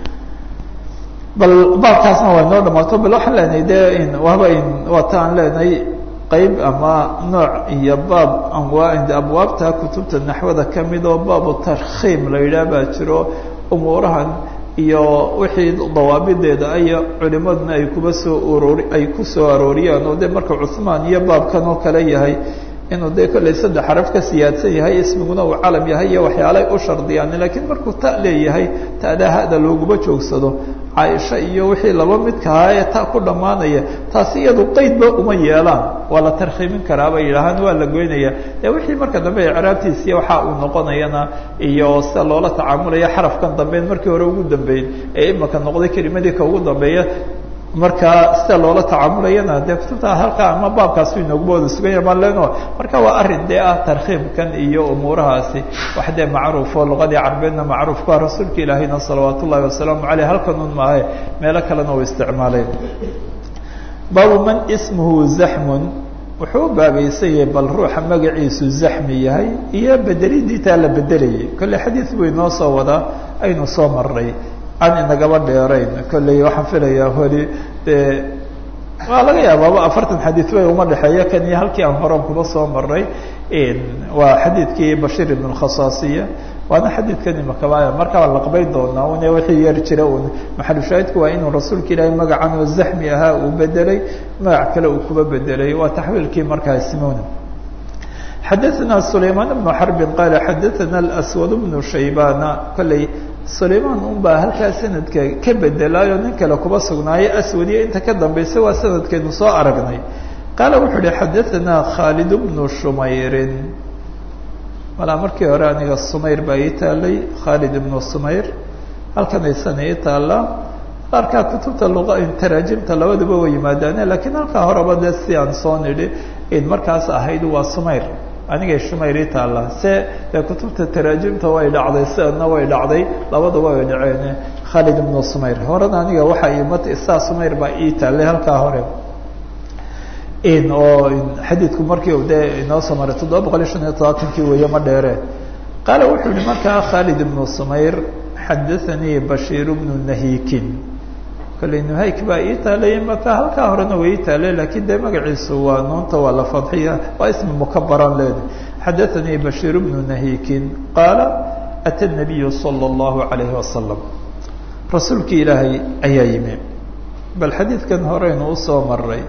bal baabkaasna waa inoo dhamaato bal waxaan leenahay de waaba waa ta aan leenahay qayb ama nooc iyo baab anwaa abwaabta kutubta naxwada kamid oo baabu tarkhiim la yidhaah baa jiro umuurahan iyo wixii dawaabideeda aya culimaduna ay kuba soo urori ay ku soo arooriyaan oo de marka cuhmaan iyo baabkan oo kale yahay inuu dee kolley saddex xaraf ka siyaadsan yahay ismiguna uu calam yahay iyo waxyaalay u shardiyaan lakiin markuu ta leeyahay ta'daa hada looguma joogsado caaisha iyo wixii laba midkahaa ee ta ku dhammaanaya taasi iyadu qeydba uma yeelaan waa la tarkhiimin karaa bay yidhaahaan waa la goynaya dee wixii marka dambe icraabtiisiiyo waxa uu noqonayana iyo sida loola tacaamulaya xarafkan dambeyn markii hore ugu dambeyn ee imaka noqday kelimadii ka ugu dambeeya marka sida loola tacaamulayana dee kutubta halkaa ama baabkaasi inooguba wada suganya baan leno marka waa arrin dee ah tarkhiimkan iyo umuurahaasi wax dee macruufo luqadii carbeedna macruufka rasuulka ilaahayna salawaat ullahi wasalaamu caleyh halkan un maahe meelo kalena u isticmaaleen baabu man ismuhu zaxmun wuxuu u baabaysan yahay bal ruuxa magaciisu zaxmi yahay iyo bedelidiitaa la bedelayay kolley xadiid buu inoo soo wadaa aynu soo marnay aan inagaba dheerayn kolley waxaan filayaa holi dee waa laga yaabaaba afartan xadiid bay uma dhexeeya kan iyo halkii aan horan kuba soo maray waa xadiidkii bashiir ibn khasaasiya waana xadiidkan imakaba markaa laqbayn doonaa une wixii yar jira un maxalushaahidku waa inuu rasuulka ilaahay magacan oo zaxmi ahaa uu bedelay magac kale uu kuba bedelay waa taxwiilkii markaa simona xadaثna sulaymaan bnu xarbin qaala xadaثana aswad bnu shaybana kolley sulaymaan un baa halkaa sanadka ka bedelaayo nin kale kuba sugnaayo aswadiyo inta ka dambaysa waa sanadkeenu soo aragnay qaala wuxuu uhi xadaثana khaalid bnu shumayrin malaa markii hore aniga sumayr baa ii taalay khaalid ibnu sumayr halkan aysan ii taallaa qaarkaa kutubta luqa taraajimta labaduba way yimaadaane lakiin halkaa horeba dee si aan soo nidhi in markaas ahayd waa sumayr anigay shumayr ii taallaa se dee kutubta taraajimta way dhacday siadna way dhacday labaduba way dhaceen khaalid ibnu sumayr horena aniga waxa imat isaa sumayr baa ii taallay halkaa hore oo xadiidku markii dee inoo soo maray toddoba boqol iyo shan iyo todobaatankii weeye ma dheere qaala wuxuu yihi markaa khaalid ibnu sumayr xadaanii bashiir bnu nahiikin kolley nuhayk baa ii taalay maka halkaa horena way ii taalay lakiin dee magaciisu waa nuunta waa la fadxiya waa ismi mukabaran leeda xadaanii bashiir bnu nahiikin qaala ata nabiyu sala allahu alayhi wasalam rasuulkii ilaahay ayaa yimi bal xadiidkan horeynu usoo maray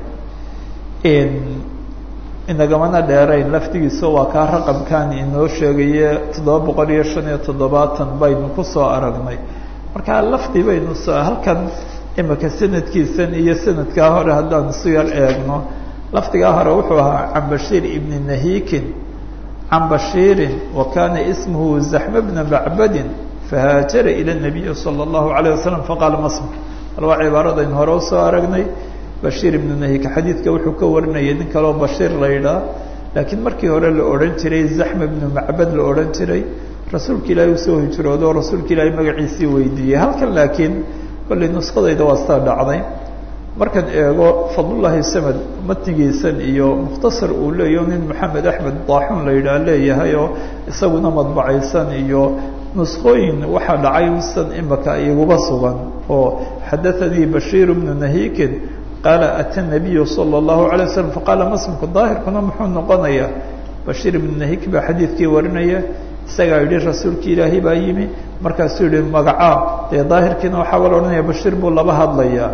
inagamana dheerayn laftigiisa waa kaa raqamkan inoo sheegaye toddoba boqol iyo shan iyo toddobaatan baynu kusoo aragnay markaa lafdi baynu soo halkan imika sanadkiisan iyo sanadkaa hore haddaan isu yar eegno lafdigaa hore wuxuu ahaa can bashiir ibni nahiikin can bashiirin wa kana ismuhu zaxma bna macbadin fahaajara ila nabiyi sala allahu alayh wasalam faqaala masm bal waa cibaaradayn hore usoo aragnay bashiir ibnu nahika xadiidka wuxuu ka warinayay nin kaleo bashiir la yidhaah laakiin markii hore la odhan jiray zaxma ibnu macbad la odhan jiray rasuulka ilaahay usoo hijroodo oo rasuulka ilaahay magaciisii weydiiyey halkan laakiin kollay nuskadayda waa sidaa dhacday markaan eego fadlullaahi samad matnigiisan iyo mukhtasar uu leeyaho nin maxamed axmed daaxuun la yidhaah leeyahay oo isaguna madbacaysan iyo nuskooyin waxaa dhacay san imaka iguba sugan oo xadaanii bashiir bnu nahiikin qaala ata nabiyu sala allahu alay wasalam faqaala masmku daahirkuna muxuu noqonayaa bashiir ibnu nahik baa xadiidkii warinaya isagaa yidhi rasuulki ilaahay baa yimi markaasuu yihi magacaa dee daahirkiina waxaaba la odhanaya bashiir buu laba hadlayaa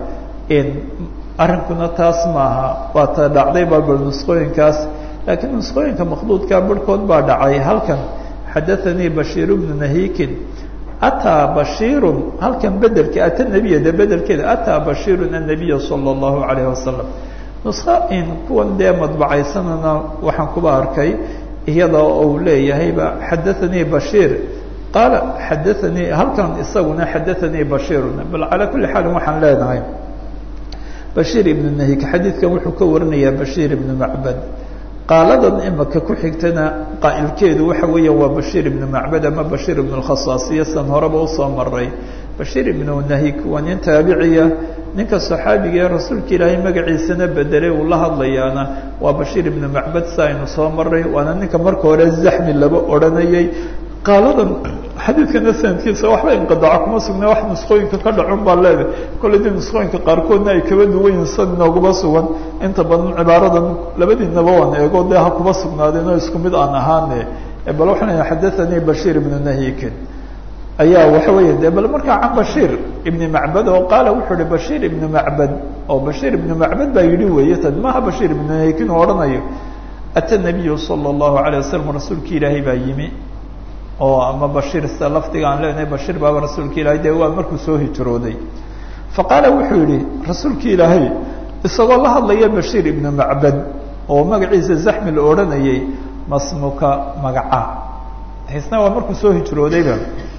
arrinkuna taas maaha waa ta dhacday balbal nusqooyinkaas laakiin nusqooyinka makduudka barhkood baa dhacay halkan xadaanii bashiir bnu nahiikin ataa bashiirun halkan bedelka ata nebiya de bedelkeeda ataa bashiirun annabiya sala allahu alayh wasalam nuska in kuwan dee madbacaysanana waxaan kuba arkay iyada uu leeyahayba xadaanii bashiir qaala xadaanii halkan isaguna xadaanii bashiirun bal calaa kulli xaalin waxaan leenahay bashiir ibnu nahik xadiidkan wuxuu ka warinayaa bashiir ibnu macbad qaaladan imaka ku xigtana qaa'ilkeedu waxa weeya waa bashiir ibnu macbad ama bashiir ibnu lkhasaasiya san horeba usoo maray bashiir ibnu nahik waa nin taabiciya ninka saxaabiga ee rasuulka ilaahay magaciisana bedelay uu la hadlayaana waa bashiir ibnu macbad sa aynu soo maray waana ninka marka hore zaxmi laba odhanayay qaaladan xadiidkana sanadkiisa waxba inqidaaco kuma sugna wax nusqooyinka ka dhacun baa leedahay kolley dii nusqooyinka qaarkoodna ay kaba duwan yihin sad inooguma sugan inta badan cibaaradan labadiinaba waan eego dee ha kuba sugnaadeen oo isku mid aan ahaane bal waxaan leeyahay xadaanii bashiir ibnu nahikin ayaa waxa weya de bal markaa can bashiir ibni macbad oo qaala wuxuu ihi bashiir ibnu macbad oo bashiir ibnu macbad baa yidhi weeye tan maaha bashiir ibnu nahikin oo odhanayo ata nabiyu sala allahu alayh wasalam rasuulki ilaahay baa yimi oo ama bashiir sida lafdiga aan leenahay bashiir baaba rasuulka ilaahay dee waa markuu soo hijrooday fa qaala wuxuu yihi rasuulki ilaahay isagoo la hadlaya bashiir ibnu macbad oo magaciisa zaxmi la odhanayay masmuka magaca isna waa markuu soo hijroodayba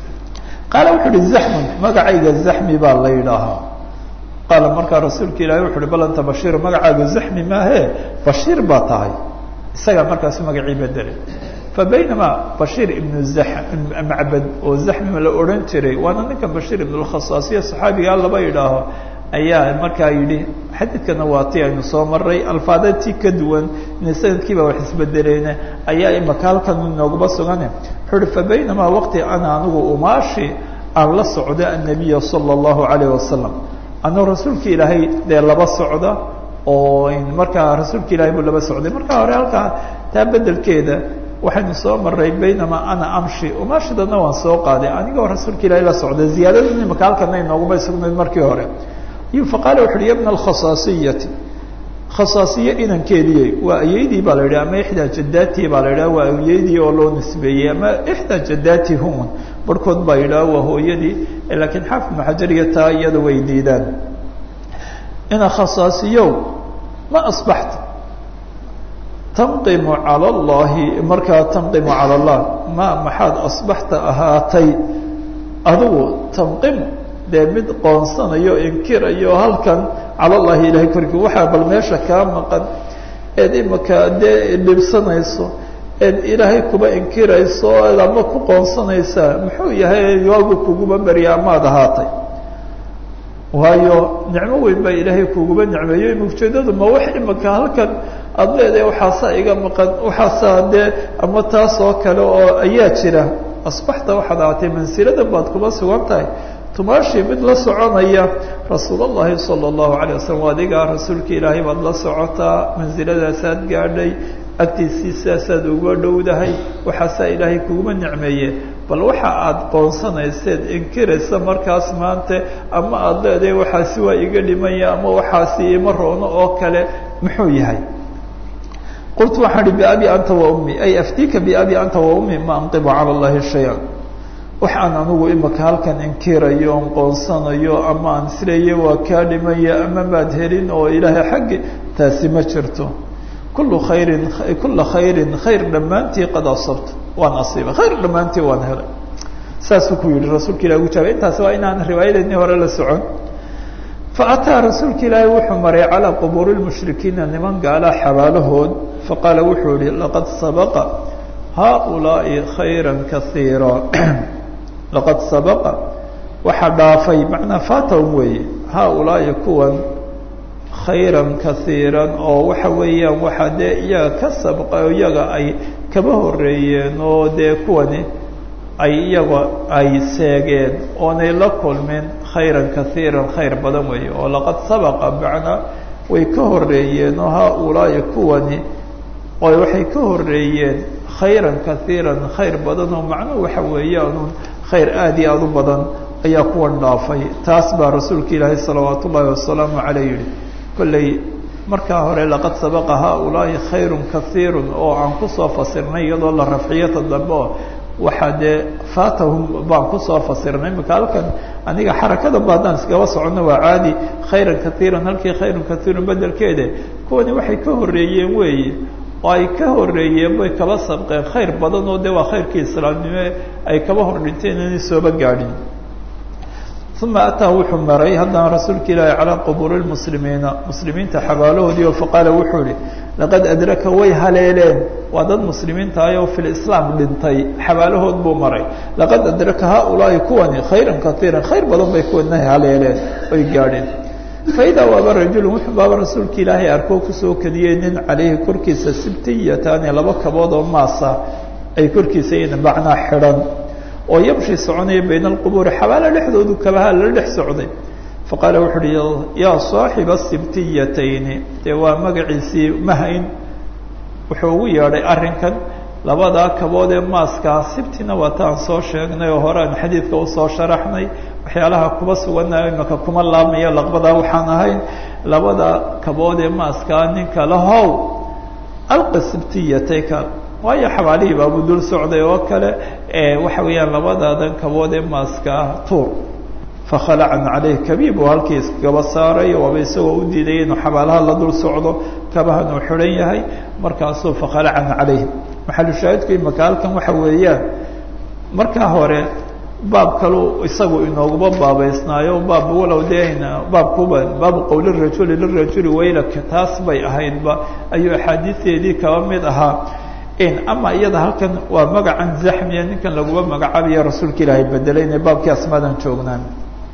qaala wuxuu uhi zaxmun magacayga zaxmi baa la yidhaahaa qaala markaa rasuulka ilahay wuxu uhi bal anta bashiir magacaaga zaxmi maahe bashiir baa tahay isagaa markaasu magacii bedelay fabaynamaa bashiir ibnu macbad oo zaxmi la odhan jiray waana ninkan bashiir ibn lkhasaasiya saxaabigaa laba yidhaaho ayaa markaa yidhi xadiidkana waa ti aynu soo maray alfaada ti ka duwan ina sanadkiiba wax isbedeleene ayaa imaka halkan inooguma sugane wuxuu uhi fabaynamaa waqti ana anigu umaashi aan la socda annabiya sala allahu alayh wasalam anuu rasuulka ilaahay dee laba socda oo markaa rasuulka ilahay buu laba socday markaa hore halkaa taa bedelkeeda waxaynu soo maray baynamaa ana amshi umaashidana waan soo qaaday anigoo rasuulka ilaahay la socday ziyaadada imaka halkana inooguma sugnayd markii hore iyo faqaala wuxu uhi ya bna alkhasaasiyati khasaasiye inankeedii waa ayeydii baa la yidhi ama ixdaa jadaati baa la yidhaha waa ayeydii oo loo nisbeeyey ama ixdaa jadaati hun barhkood baa yidhaha waa hooyadii laakiin xaafid maxajariya taa iyada way diidaan ina khasaasiyow ma asbaxta tanqimu cala allahi markaa tanqimu cala allah ma maxaad asbaxta ahaatay adigu tanqimu dee mid qoonsanayo inkirayo halkan cala llahi ilahay korkii waxaa bal meesha kaa maqan eed imika dee dhibsanayso eed ilaahay kuba inkirayso eed ama ku qoonsanaysaa muxuu yahay waagu kuguba berya amaad ahaatay waayo nicmo weyn baa ilaahay kuguba nicmeeyo ujeedadu ma wax imika halkan aada leedahay waxaasaa iga maqan waxaasaa dee ama taas oo kale oo ayaa jira asbaxta waxaad ahaatay mansilada baad kuba sugan tahay tumaashii mid la soconaya rasuul اllahi salى اllahu alيه wasalam adigaa rasuulka ilaahay baad la socotaa mansiladaasaad gaadhay agtiisii sidaasaad uga dhowdahay waxaasaa ilaahay kuguma nicmeeye bal waxa aad qoonsanayseed inkiraysa markaas maanta ama aada leedahay waxaasi waa iga dhimaya ama waxaasi ima roono oo kale muxuu yahay qultu waxaan ihi biabi anta wa ummi ay aftika biabi anta wa ummi ma anqibu cala اllahi shaya waxaan anigu imika halkan inkirayo on qoonsanayo ama aan isleeya waa kaa dhimaya ama maad helin oo ilaahay xaggi taasi ma jirto kullu khayrin kulla khayrin khayr dhammaantii qad asabta waan asiibay khayr dhammaantii waan helay saasuu ku yihi rasuulka ilahi ugu jaabay intaasi waa inaan riwaayadeedni hore la socon faataa rasuulka ilaahi wuxuu maray calaa qubuuri lmushrikiina niman gaalaa xabaalahood faqaala wuxuu yihi laqad sabaqa haaulaa'i khayra kaiira laqad sabaqa waxaa dhaafay macnaa fatahum weeye haaulaa'i kuwan khayran kaiiran oo waxa weeyaan waxaa dee iyaga ka sabqa iyaga ay kaba horeeyeen oo dee kuwani ay iyaga ay seegeen oonay la kulmin khayran kaiiran khayr badan weeye oo laqad sabaqa macnaa way ka horeeyeen oo haaulaa'i kuwani oo waxay ka horeeyeen khayran kaiiran khayr badan oo macnuhu waxa weeyaanun khayr aad iyo aada u badan ayaa kuwan dhaafay taas baa rasuulka ilaahay salawaat ullaahi wasalaamu caleyh yihi kolley markaa hore laqad sabaqa haaulaa'i khayrun kaiirun oo aan kusoo fasirnay iyadoo la rafciyata dambe oo waxaa dee fatahum baan kusoo fasirnay imika halkan aniga xarakada ba haddaan iskaba soconno waa caadi khayran kaiiran halkii khayrun kaiirun bedelkeede kuwani waxay ka horeeyeen weeye oo ay ka horeeyeen bay kaba sabqeen khayr badan oo de waa khayrkii islaamnimo ay kaba hor dhinteen inay sooba gaadhin uma ataa wuxuu maray haddana rasuulka ilaahi calaa qubuuri lmuslimiina muslimiinta xabaalahoodii oo faqaala wuxuu ihi laqad adraka way haleeleen waa dad muslimiinta ah oo fi lislaam dhintay xabaalahood buu maray laqad adraka haaulaahi kuwani khayran kaiiran khayr badan bay kuwana haleeleen oy gaadheen faidaa waaba rajulun wuxuu baaba rasuulka ilaahay arkoo kusoo kadiyey nin calayhi korkiisa sibtiyataani laba kabood oo maasa ay korkiisa yihiin macnaa xidhan oo yamshi soconaya bayna alqubuuri xabaalo dhexdoodu kabaha la dhex socday faqaala wuxu uhi yaa saaxiba sibtiyatayni dee waa magaciisii mahayn wuxuu ugu yeedhay arrinkan labadaa kabood ee maaskaa sibtina waa taan soo sheegnay oo hore aan xadiidka usoo sharaxnay waxyaalaha kuba suganayo imaka kuma laabmaya laqbadaa waxaan ahayn labada kabood ee maaskaa ninka lahow alqa sibtiyatayka waayo xabaalihii baabuu dul socday oo kale waxa weeyaan labadaadan kabood ee maaskaa tuur fakhalacan caleyh kabiib oo halkii iskagaba saaray waaba isagoo u diidaya inuu xabaalaha la dul socdo kabahan uu xidhan yahay markaasuu fakhalacan caleyh maxalushaahidku imaka halkan waxa weeyaan markaa hore baab kalu isagu inooguma baabaysnaayo baab walow dena baabkuba baabu qowli rajuli lirajuli waylaka taas bay ahaydba ayuu axaadiisteedii kaba mid ahaa ama iyada halkan waa magacan zaxmiya ninkan laguma magacaabayo rasuulka ilaahay bedelay inay baabkii asmaadan joognaan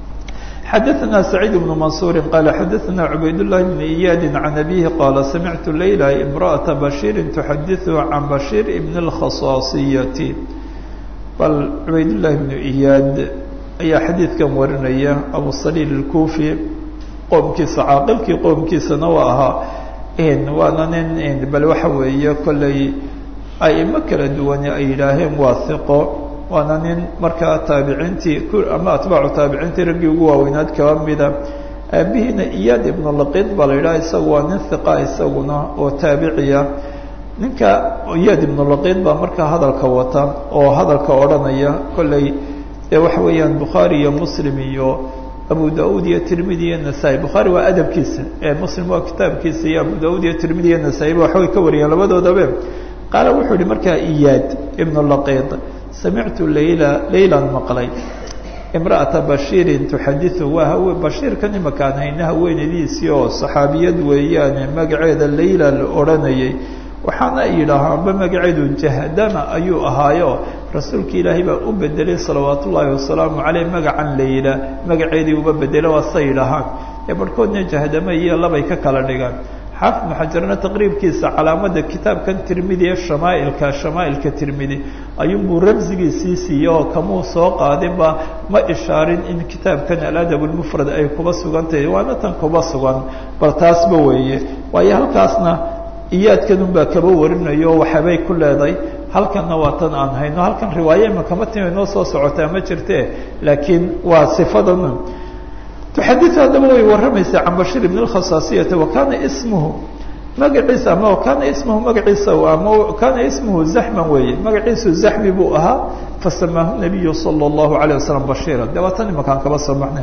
xadaثna سacيid بن maنصuuri qala xadaثna cubayd الlahi بn iyaadi can abihi qala samictu layla imraأaةa bashiiri تuxadiثu can bashiir bn الkhaصaasiyati bal cubayd llahi bnu iyaad ayaa xadiidkan warinaya abu saliil الkufi qoomkiisa caaqilkii qoomkiisana waa ahaa waana nin bal waxa weeye kolley aimo kala duwane ay yidhaaheen waa hiqo waana nin markaa taabiciintii ama atbaacu taabiciintii raggii ugu waaweynaad kaba mida aabihiina iyaad ibnu laqid baa la yidhaha isagu waa nin hiqa isaguna oo taabiciya ninka iyaad ibnu laqid baa markaa hadalka wata oo hadalka odhanaya kolley dee waxa weeyaan bukhaari iyo muslim iyo abu da-uud iyo tirmidi iyo nasaa-i bukhaari waa adabkiisa ee muslim waa kitaabkiisa iyo abu da-uud iyo tirmidi iyo nasaa-iba waxbay ka wariyeen labadoodabe qaala wuxuu yihi markaa iyaad ibnu laqid samictu layla laylan maqlay imra'ata bashiirin tuxadiu waa hawe bashiirkan imakaan hayna haweenadiisii oo saxaabiyad weeyaane magaceeda layla la odhanayay waxaana yidhaahaa amba magaceedu jahdama ayuu ahaayo rasuulka ilaahay baa u bedelay salawaat ullaahi wasalaamu caleyh magacan layla magaceedii uba bedela waa sa yidhaahaan ee barhkoodna jahdama iyo labay ka kala dhigaan xaafid ibnu xajarna taqriibkiisa calaamada kitaabkan tirmidi ee shamaailka shamaailka tirmidi ayuunbuu ramsigiisii siiye oo kamuu soo qaadinba ma ishaarin in kitaabkan aladab lmufrad ay kuba sugan tahay waana tan kuba sugan bal taasba weeye waayo halkaasna iyaadkanun baa kaba warinayo waxabay ku leeday halkanna waa tan aan hayno halkan riwaaye imakama timi noo soo socotaa ma jirte laakiin waa sifadan tuxadiu haddaba way warramaysaa can bashir ibn اlkhasaasiyati wa kana ismuhu magaciisa ama kana ismuhu magaciisa ama kana ismuhu zaxman weeye magaciisu zaxmi buu ahaa fasamaahu nabiyu salى اllahu alayه wasalam bashira de waa tan imakaan kaba soo maxnay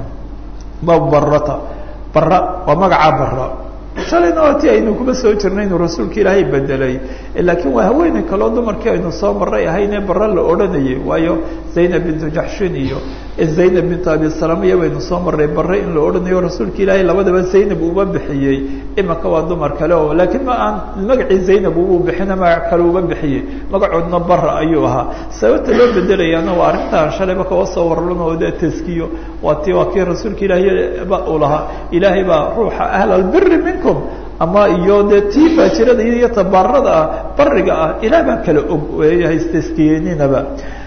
bab barata bara waa magacaa bara shalayna waa ti aynu kuma soo jirnay inuu rasuulka ilaahay bedelay laakiin waa haweeney kaloo dumarkii aynu soo maray ahaynee bara la odhanayay waayo zaynab bintu jaxshin iyo zaynab bintu abi salamiya baynu soo maray bare in la odhanayo rasuulka ilaahay labadaba zaynab uba bixiyey imanka waa dumar kale oo laakiin ma aan magacii zaynab uu bixina magac kale uba bixiyey magacoodna bara ayuu ahaa sababta loo bedelayaana waa arrintaan shalayba kaga soo warran oo de taskiyo waa ti waa kii rasuulka ilaahay ba uu lahaa ilaahay baa ruuxa ahlalbiri minkum ama iyo dee tii faajirada iyo tabaarada ah bariga ah ilaah baa kala og haystaskiyeeninaba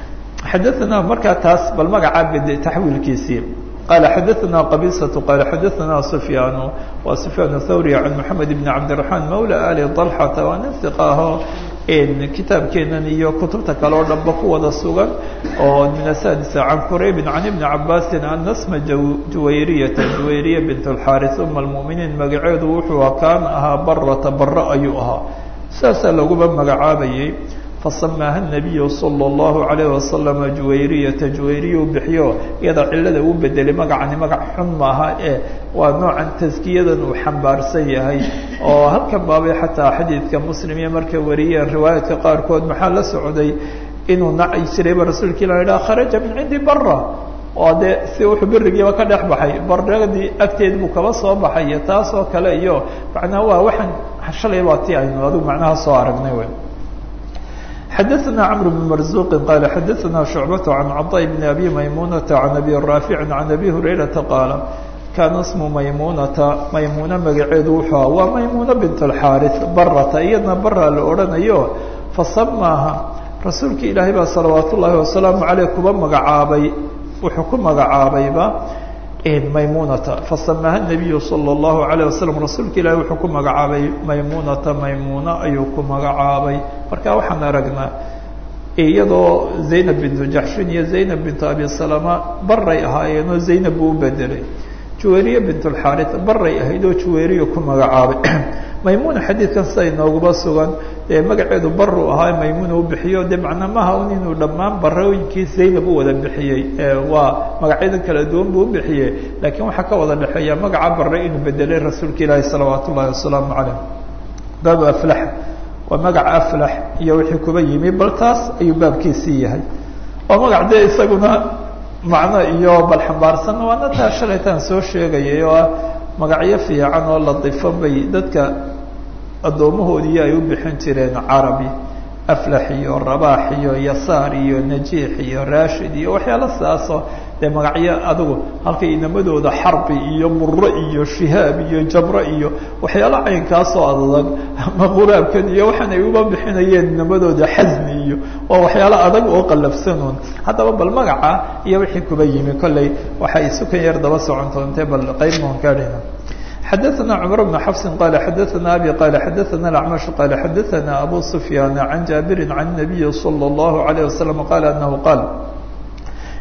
xadaana markaa taas bal magacaa bed taxwiilkiisii qala xadaana qabisatu qala xadaana sufyaanu wa sufyaan thawri can moxamed bn cabdiraxmaan mawla ali dalxata waa nin iqa aho kitaabkeenan iyo kutubta kale oo dhanba ku wada sugan oo min asadisa can quraybin can ibni cabaasin ana sma juwayriyata juwayriya bint اlxaris uma almuminiin magaceedu wuxuu kaana ahaa barata bara ayuu ahaa saasaa laguba magacaabayay fasamaaha nabiyu salى اllahu alayh wasalama juwayriyata juwayriya u bixiyo iyada cilada uu bedelay magacani magac xun maaha ee waa noocan taskiyadan uu xambaarsan yahay oo halkan baabay xataa xadiidka muslim iyo markay wariyeen riwaayaadka qaarkood maxaa la socday inuu naci jirayba rasuulka ilah idhaha kharaja min cindi bara oo dee si wuxuu berigiiba ka dhex baxay baradii agteed buu kaba soo baxay taas oo kale iyo macnaha waa waxaan shalay baa ti aynu adigu macnaha soo aragnay w xadaثna cمر بن مرزوq qال xadaثna شhuعبة عن cطاء بن أbي maymuنة عن أbي رافع عن أbي هurayرaةa qاaل kana smu maymunata maymuna magaceedu wuxuu aha waa maymuna bint الxاariث barata iyadna bara la odhanayo fasamaaha rasuulka ilaahay baa salawaat ullaahi wasalaamu عaleyh kuba magacaabay wuxuu ku magacaabayba maymunata fasamaaha الnabiyu salى الlahu عalيه wasalam rasuulka ilahi wuxuu ku magacaabay maymunata maymuna ayuu ku magacaabay marka waxaan aragnaa iyadoo zaynab bintu jaxshin iyo zaynab bintu abi salama baray ahaayeenoo zaynab buu u bedelay juwayriya bint اlxaariث baray ahayd oo juwayriya ku magacaabay maymuna xadiidkan sida inooguba sugan dee magaceedu baru ahaa maymuna u bixiyo de macnaa maaha un inuu dhammaan barooyinkii zaynab u wada bixiyey waa magacyadan kala duwan buu u bixiyey laakiin waxaa ka wada dhexeeya magaca bare inuu bedelay rasuulka ilaahi salawaat ullahi wasalaamu calayh baabu aflax waa magaca aflax iyo wixii kuba yimi bal taas ayuu baabkiisii yahay oo magac dee isaguna macno iyo bal xambaarsan waana taa shalaytaan soo sheegayay oo ah magacyo fiican oo latifo bay dadka addoomahoodii ay u bixin jireen carabi aflax iyo rabaax iyo yasaar iyo najiix iyo rashid iyo waxyaalo sidaasoo dee magacyo adigu halkay inamadooda xarbi iyo muro iyo shihaab iyo jabro iyo waxyaalo caynkaasoo adag ama quraabkan iyo waxaan ay uba bixinayeen inamadooda xasni iyo waa waxyaalo adag oo qallafsanuun haddaba bal magaca iyo wixii kuba yimi kolley waxay sukan yar daba socon doontee bal qayb maan gaadhayna xadaثna cmr بن xفs qal xadaثna abي qal xadaثna اأcmaشh qal xadaثna abu سfyaan عan jaabiri عan النabiyi slى الlaه عalيه waslم qal anahu qaal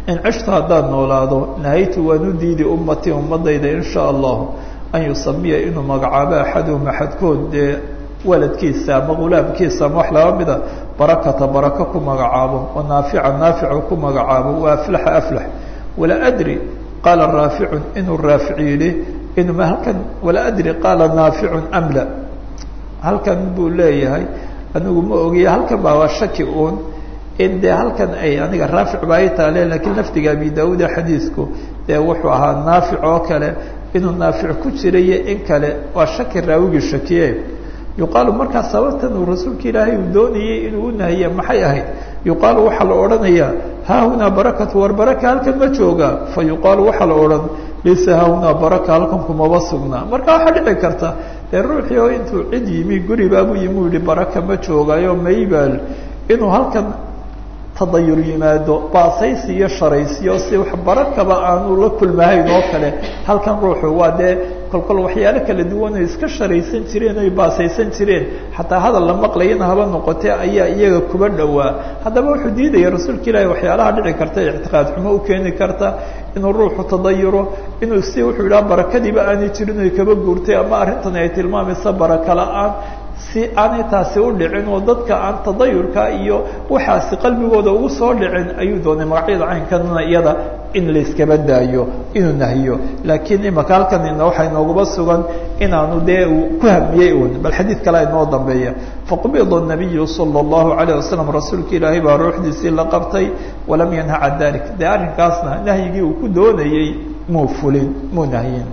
in cishto haddaan noolaado nahaytu waan u diidi ummatii ummadayda in shaa allahu an yusamiya inuu magacaabo axaduhum axadkood dee waladkiisa ama gulaamkiisa ama wax laba mida barakata baraka ku magacaabo wa naafica naafica ku magacaabo wa aflaxa aflax walaa adri qaala raaficun inuu raafic yidhi inuu halkan walaa adri qaala naaficun am la halkan buu leeyahay anigu ma ogiya halkan baa waa shaki uun in dee halkan ay aniga raafic baa i taale lakiin lafdiga abi daauuda xadiisku dee wuxuu ahaa naafic oo kale inuu naafic ku jirayo in kale waa shaki raawigii shakiye yuqaalu markaa sababtan uu rasuulka ilaahay uu doonayey inuu u nahiye maxay ahayd yuqaalu waxaa la odhanayaa haahunaa barakatu war baraka halkan ma jooga fa yuqaalu waxaa la odhan laysa haahunaa baraka halkan kumaba sugnaa marka waxaa dhici karta dee ruuxii oo intuu cid yimi guribaabuu yimi u yihi baraka ma joogaayo maybaal inuu halkan tadayur yimaado baasaysi iyo sharaysiyo si wax barakaba aanu la kulmahayn oo kale halkan ruuxu waa dee kolkol waxyaalo kala duwan ay iska sharaysan jireen oy baasaysan jireen xataa hadal la maqlayana haba noqotee ayaa iyaga kuba dhowaa haddaba wuxuu diidaya rasuulka ilaahi waxyaalaha dhici karta ictiqaad xumo u keeni karta inuu ruuxu tadayuro inuu si wuxuu yidhaha barakadiiba aanay jirin oy kaba guurtay ama arrintani ay tilmaamaysa baraka la-aan si aanay taasi u dhicin oo dadka aan tadayurka iyo waxaasi qalbigooda ugu soo dhicin ayuu doonay magacyada caynkanna iyada in layskaba daayo inuu nahiyo laakiin imaka halkan waxaa inoogaba sugan inaanu dee ku hamiyey un bal xadiid kale inoo dambeeya faqubida nabiyu sala allahu alayh wasalam rasuulka ilaahay baa ruuxdiisii la qabtay walam yanha can dalik dee arrinkaasna nahyigii uu ku doonayey muu fulin muu nahyin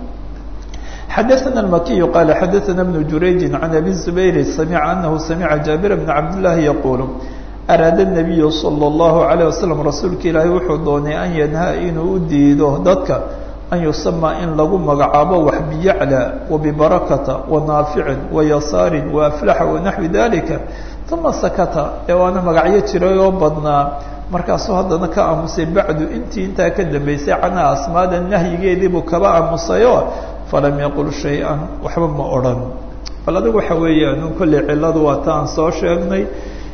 xadaثna الmakiy qal xadaثna بن jurayji عan abi الزubayr samca anahu samica jaabir bn cabd لlahi yaqul araada الnabiyu salى الlahu عalيه wasalam rasuulka ilaahay wuxuu doonay an yanhaa inuu u diido dadka an yusama in lagu magacaabo wax biyaclى وبbarakata وanaaficin وayasaarin وaflaxa وanaxwi dalika uma sakata ee waana magacyo jiray oo badnaa markaasuu haddana ka aamusay bacdu intii intaa ka dambeysay canha asmaada nahyigeediibuu kaba aamusayo falam yaqul shay-an waxba ma odhan bal adigu waxa weeyaan kolley cilladu waa ta aan soo sheegnay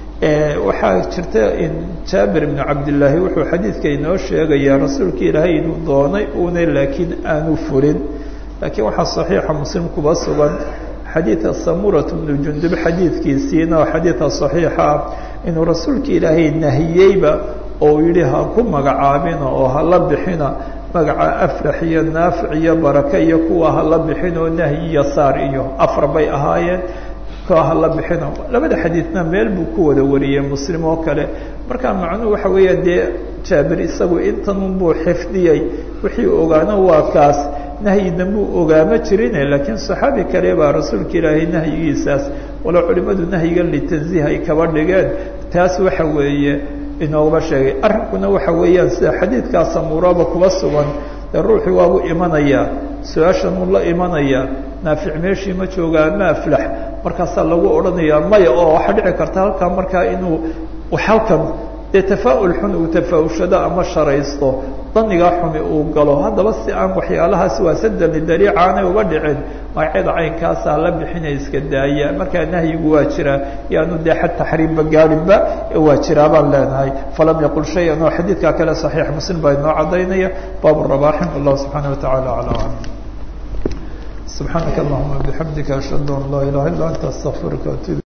waxaa jirta in jaabir ibnu cabdillaahi wuxuu xadiidka inoo sheegayaa rasuulka ilaahay inuu doonay uuna laakiin aanu fulin laakiin waxaa saxiixa muslim kuba sugan xadiida samurat bnu jundub xadiidkiisiina oo xadiida saxiixa ah inuu rasuulka ilaahay nahiyeyba oo yihi ha ku magacaabina oo hala bixina magaca aflax iyo naafic iyo baraka iyo kuwa hala bixin oo nahyi iyo saar iyo afar bay ahaayeen kuwa hala bixino labada xadiidna meel buu ku wada wariyey muslim oo kale marka macnuhu waxa weeya dee jaabir isagu intanun buu xifdiyey wixii ogaana waa kaas nahyi dambuu ogaama jirine laakiin saxaabi kale baa rasuulka ilaahay nahyigiisaas walo culimadu nahyigan litanziih ay kaba dhigeen taas waxa weeye inoogaba sheegay arrinkuna waxa weeyaan sida xadiidkaa samuuraba kuba sugan dee ruuxii waabuu imanayaa su-aashan uu la imanayaa naafic meeshii ma jooga ama aflax markaasaa lagu odhanayaa maya oo waxaa dhici karta halkaa markaa inuu halkan dee tafaa-ul xun uu tafaa-ushado ama sharaysto danigaa xumi uu galo haddaba si aan waxyaalahaasi waa sadani dariica aanay uga dhicin magacyada caynkaasaa la bixinay iska daaya markaa nahyigu waa jiraa yaanu dee xad taxriimba gaadhinba waa jiraa baan leenahay falam yaqul shay-an oo xadiidkaa kale saxiix muslim baa inoo cadaynaya baab rabaaxin wallahu subxaana watacaala acla aclam subxaanaka allahuma bixamdika ashhadu an laa ilaha illa anta astaqfiruka atub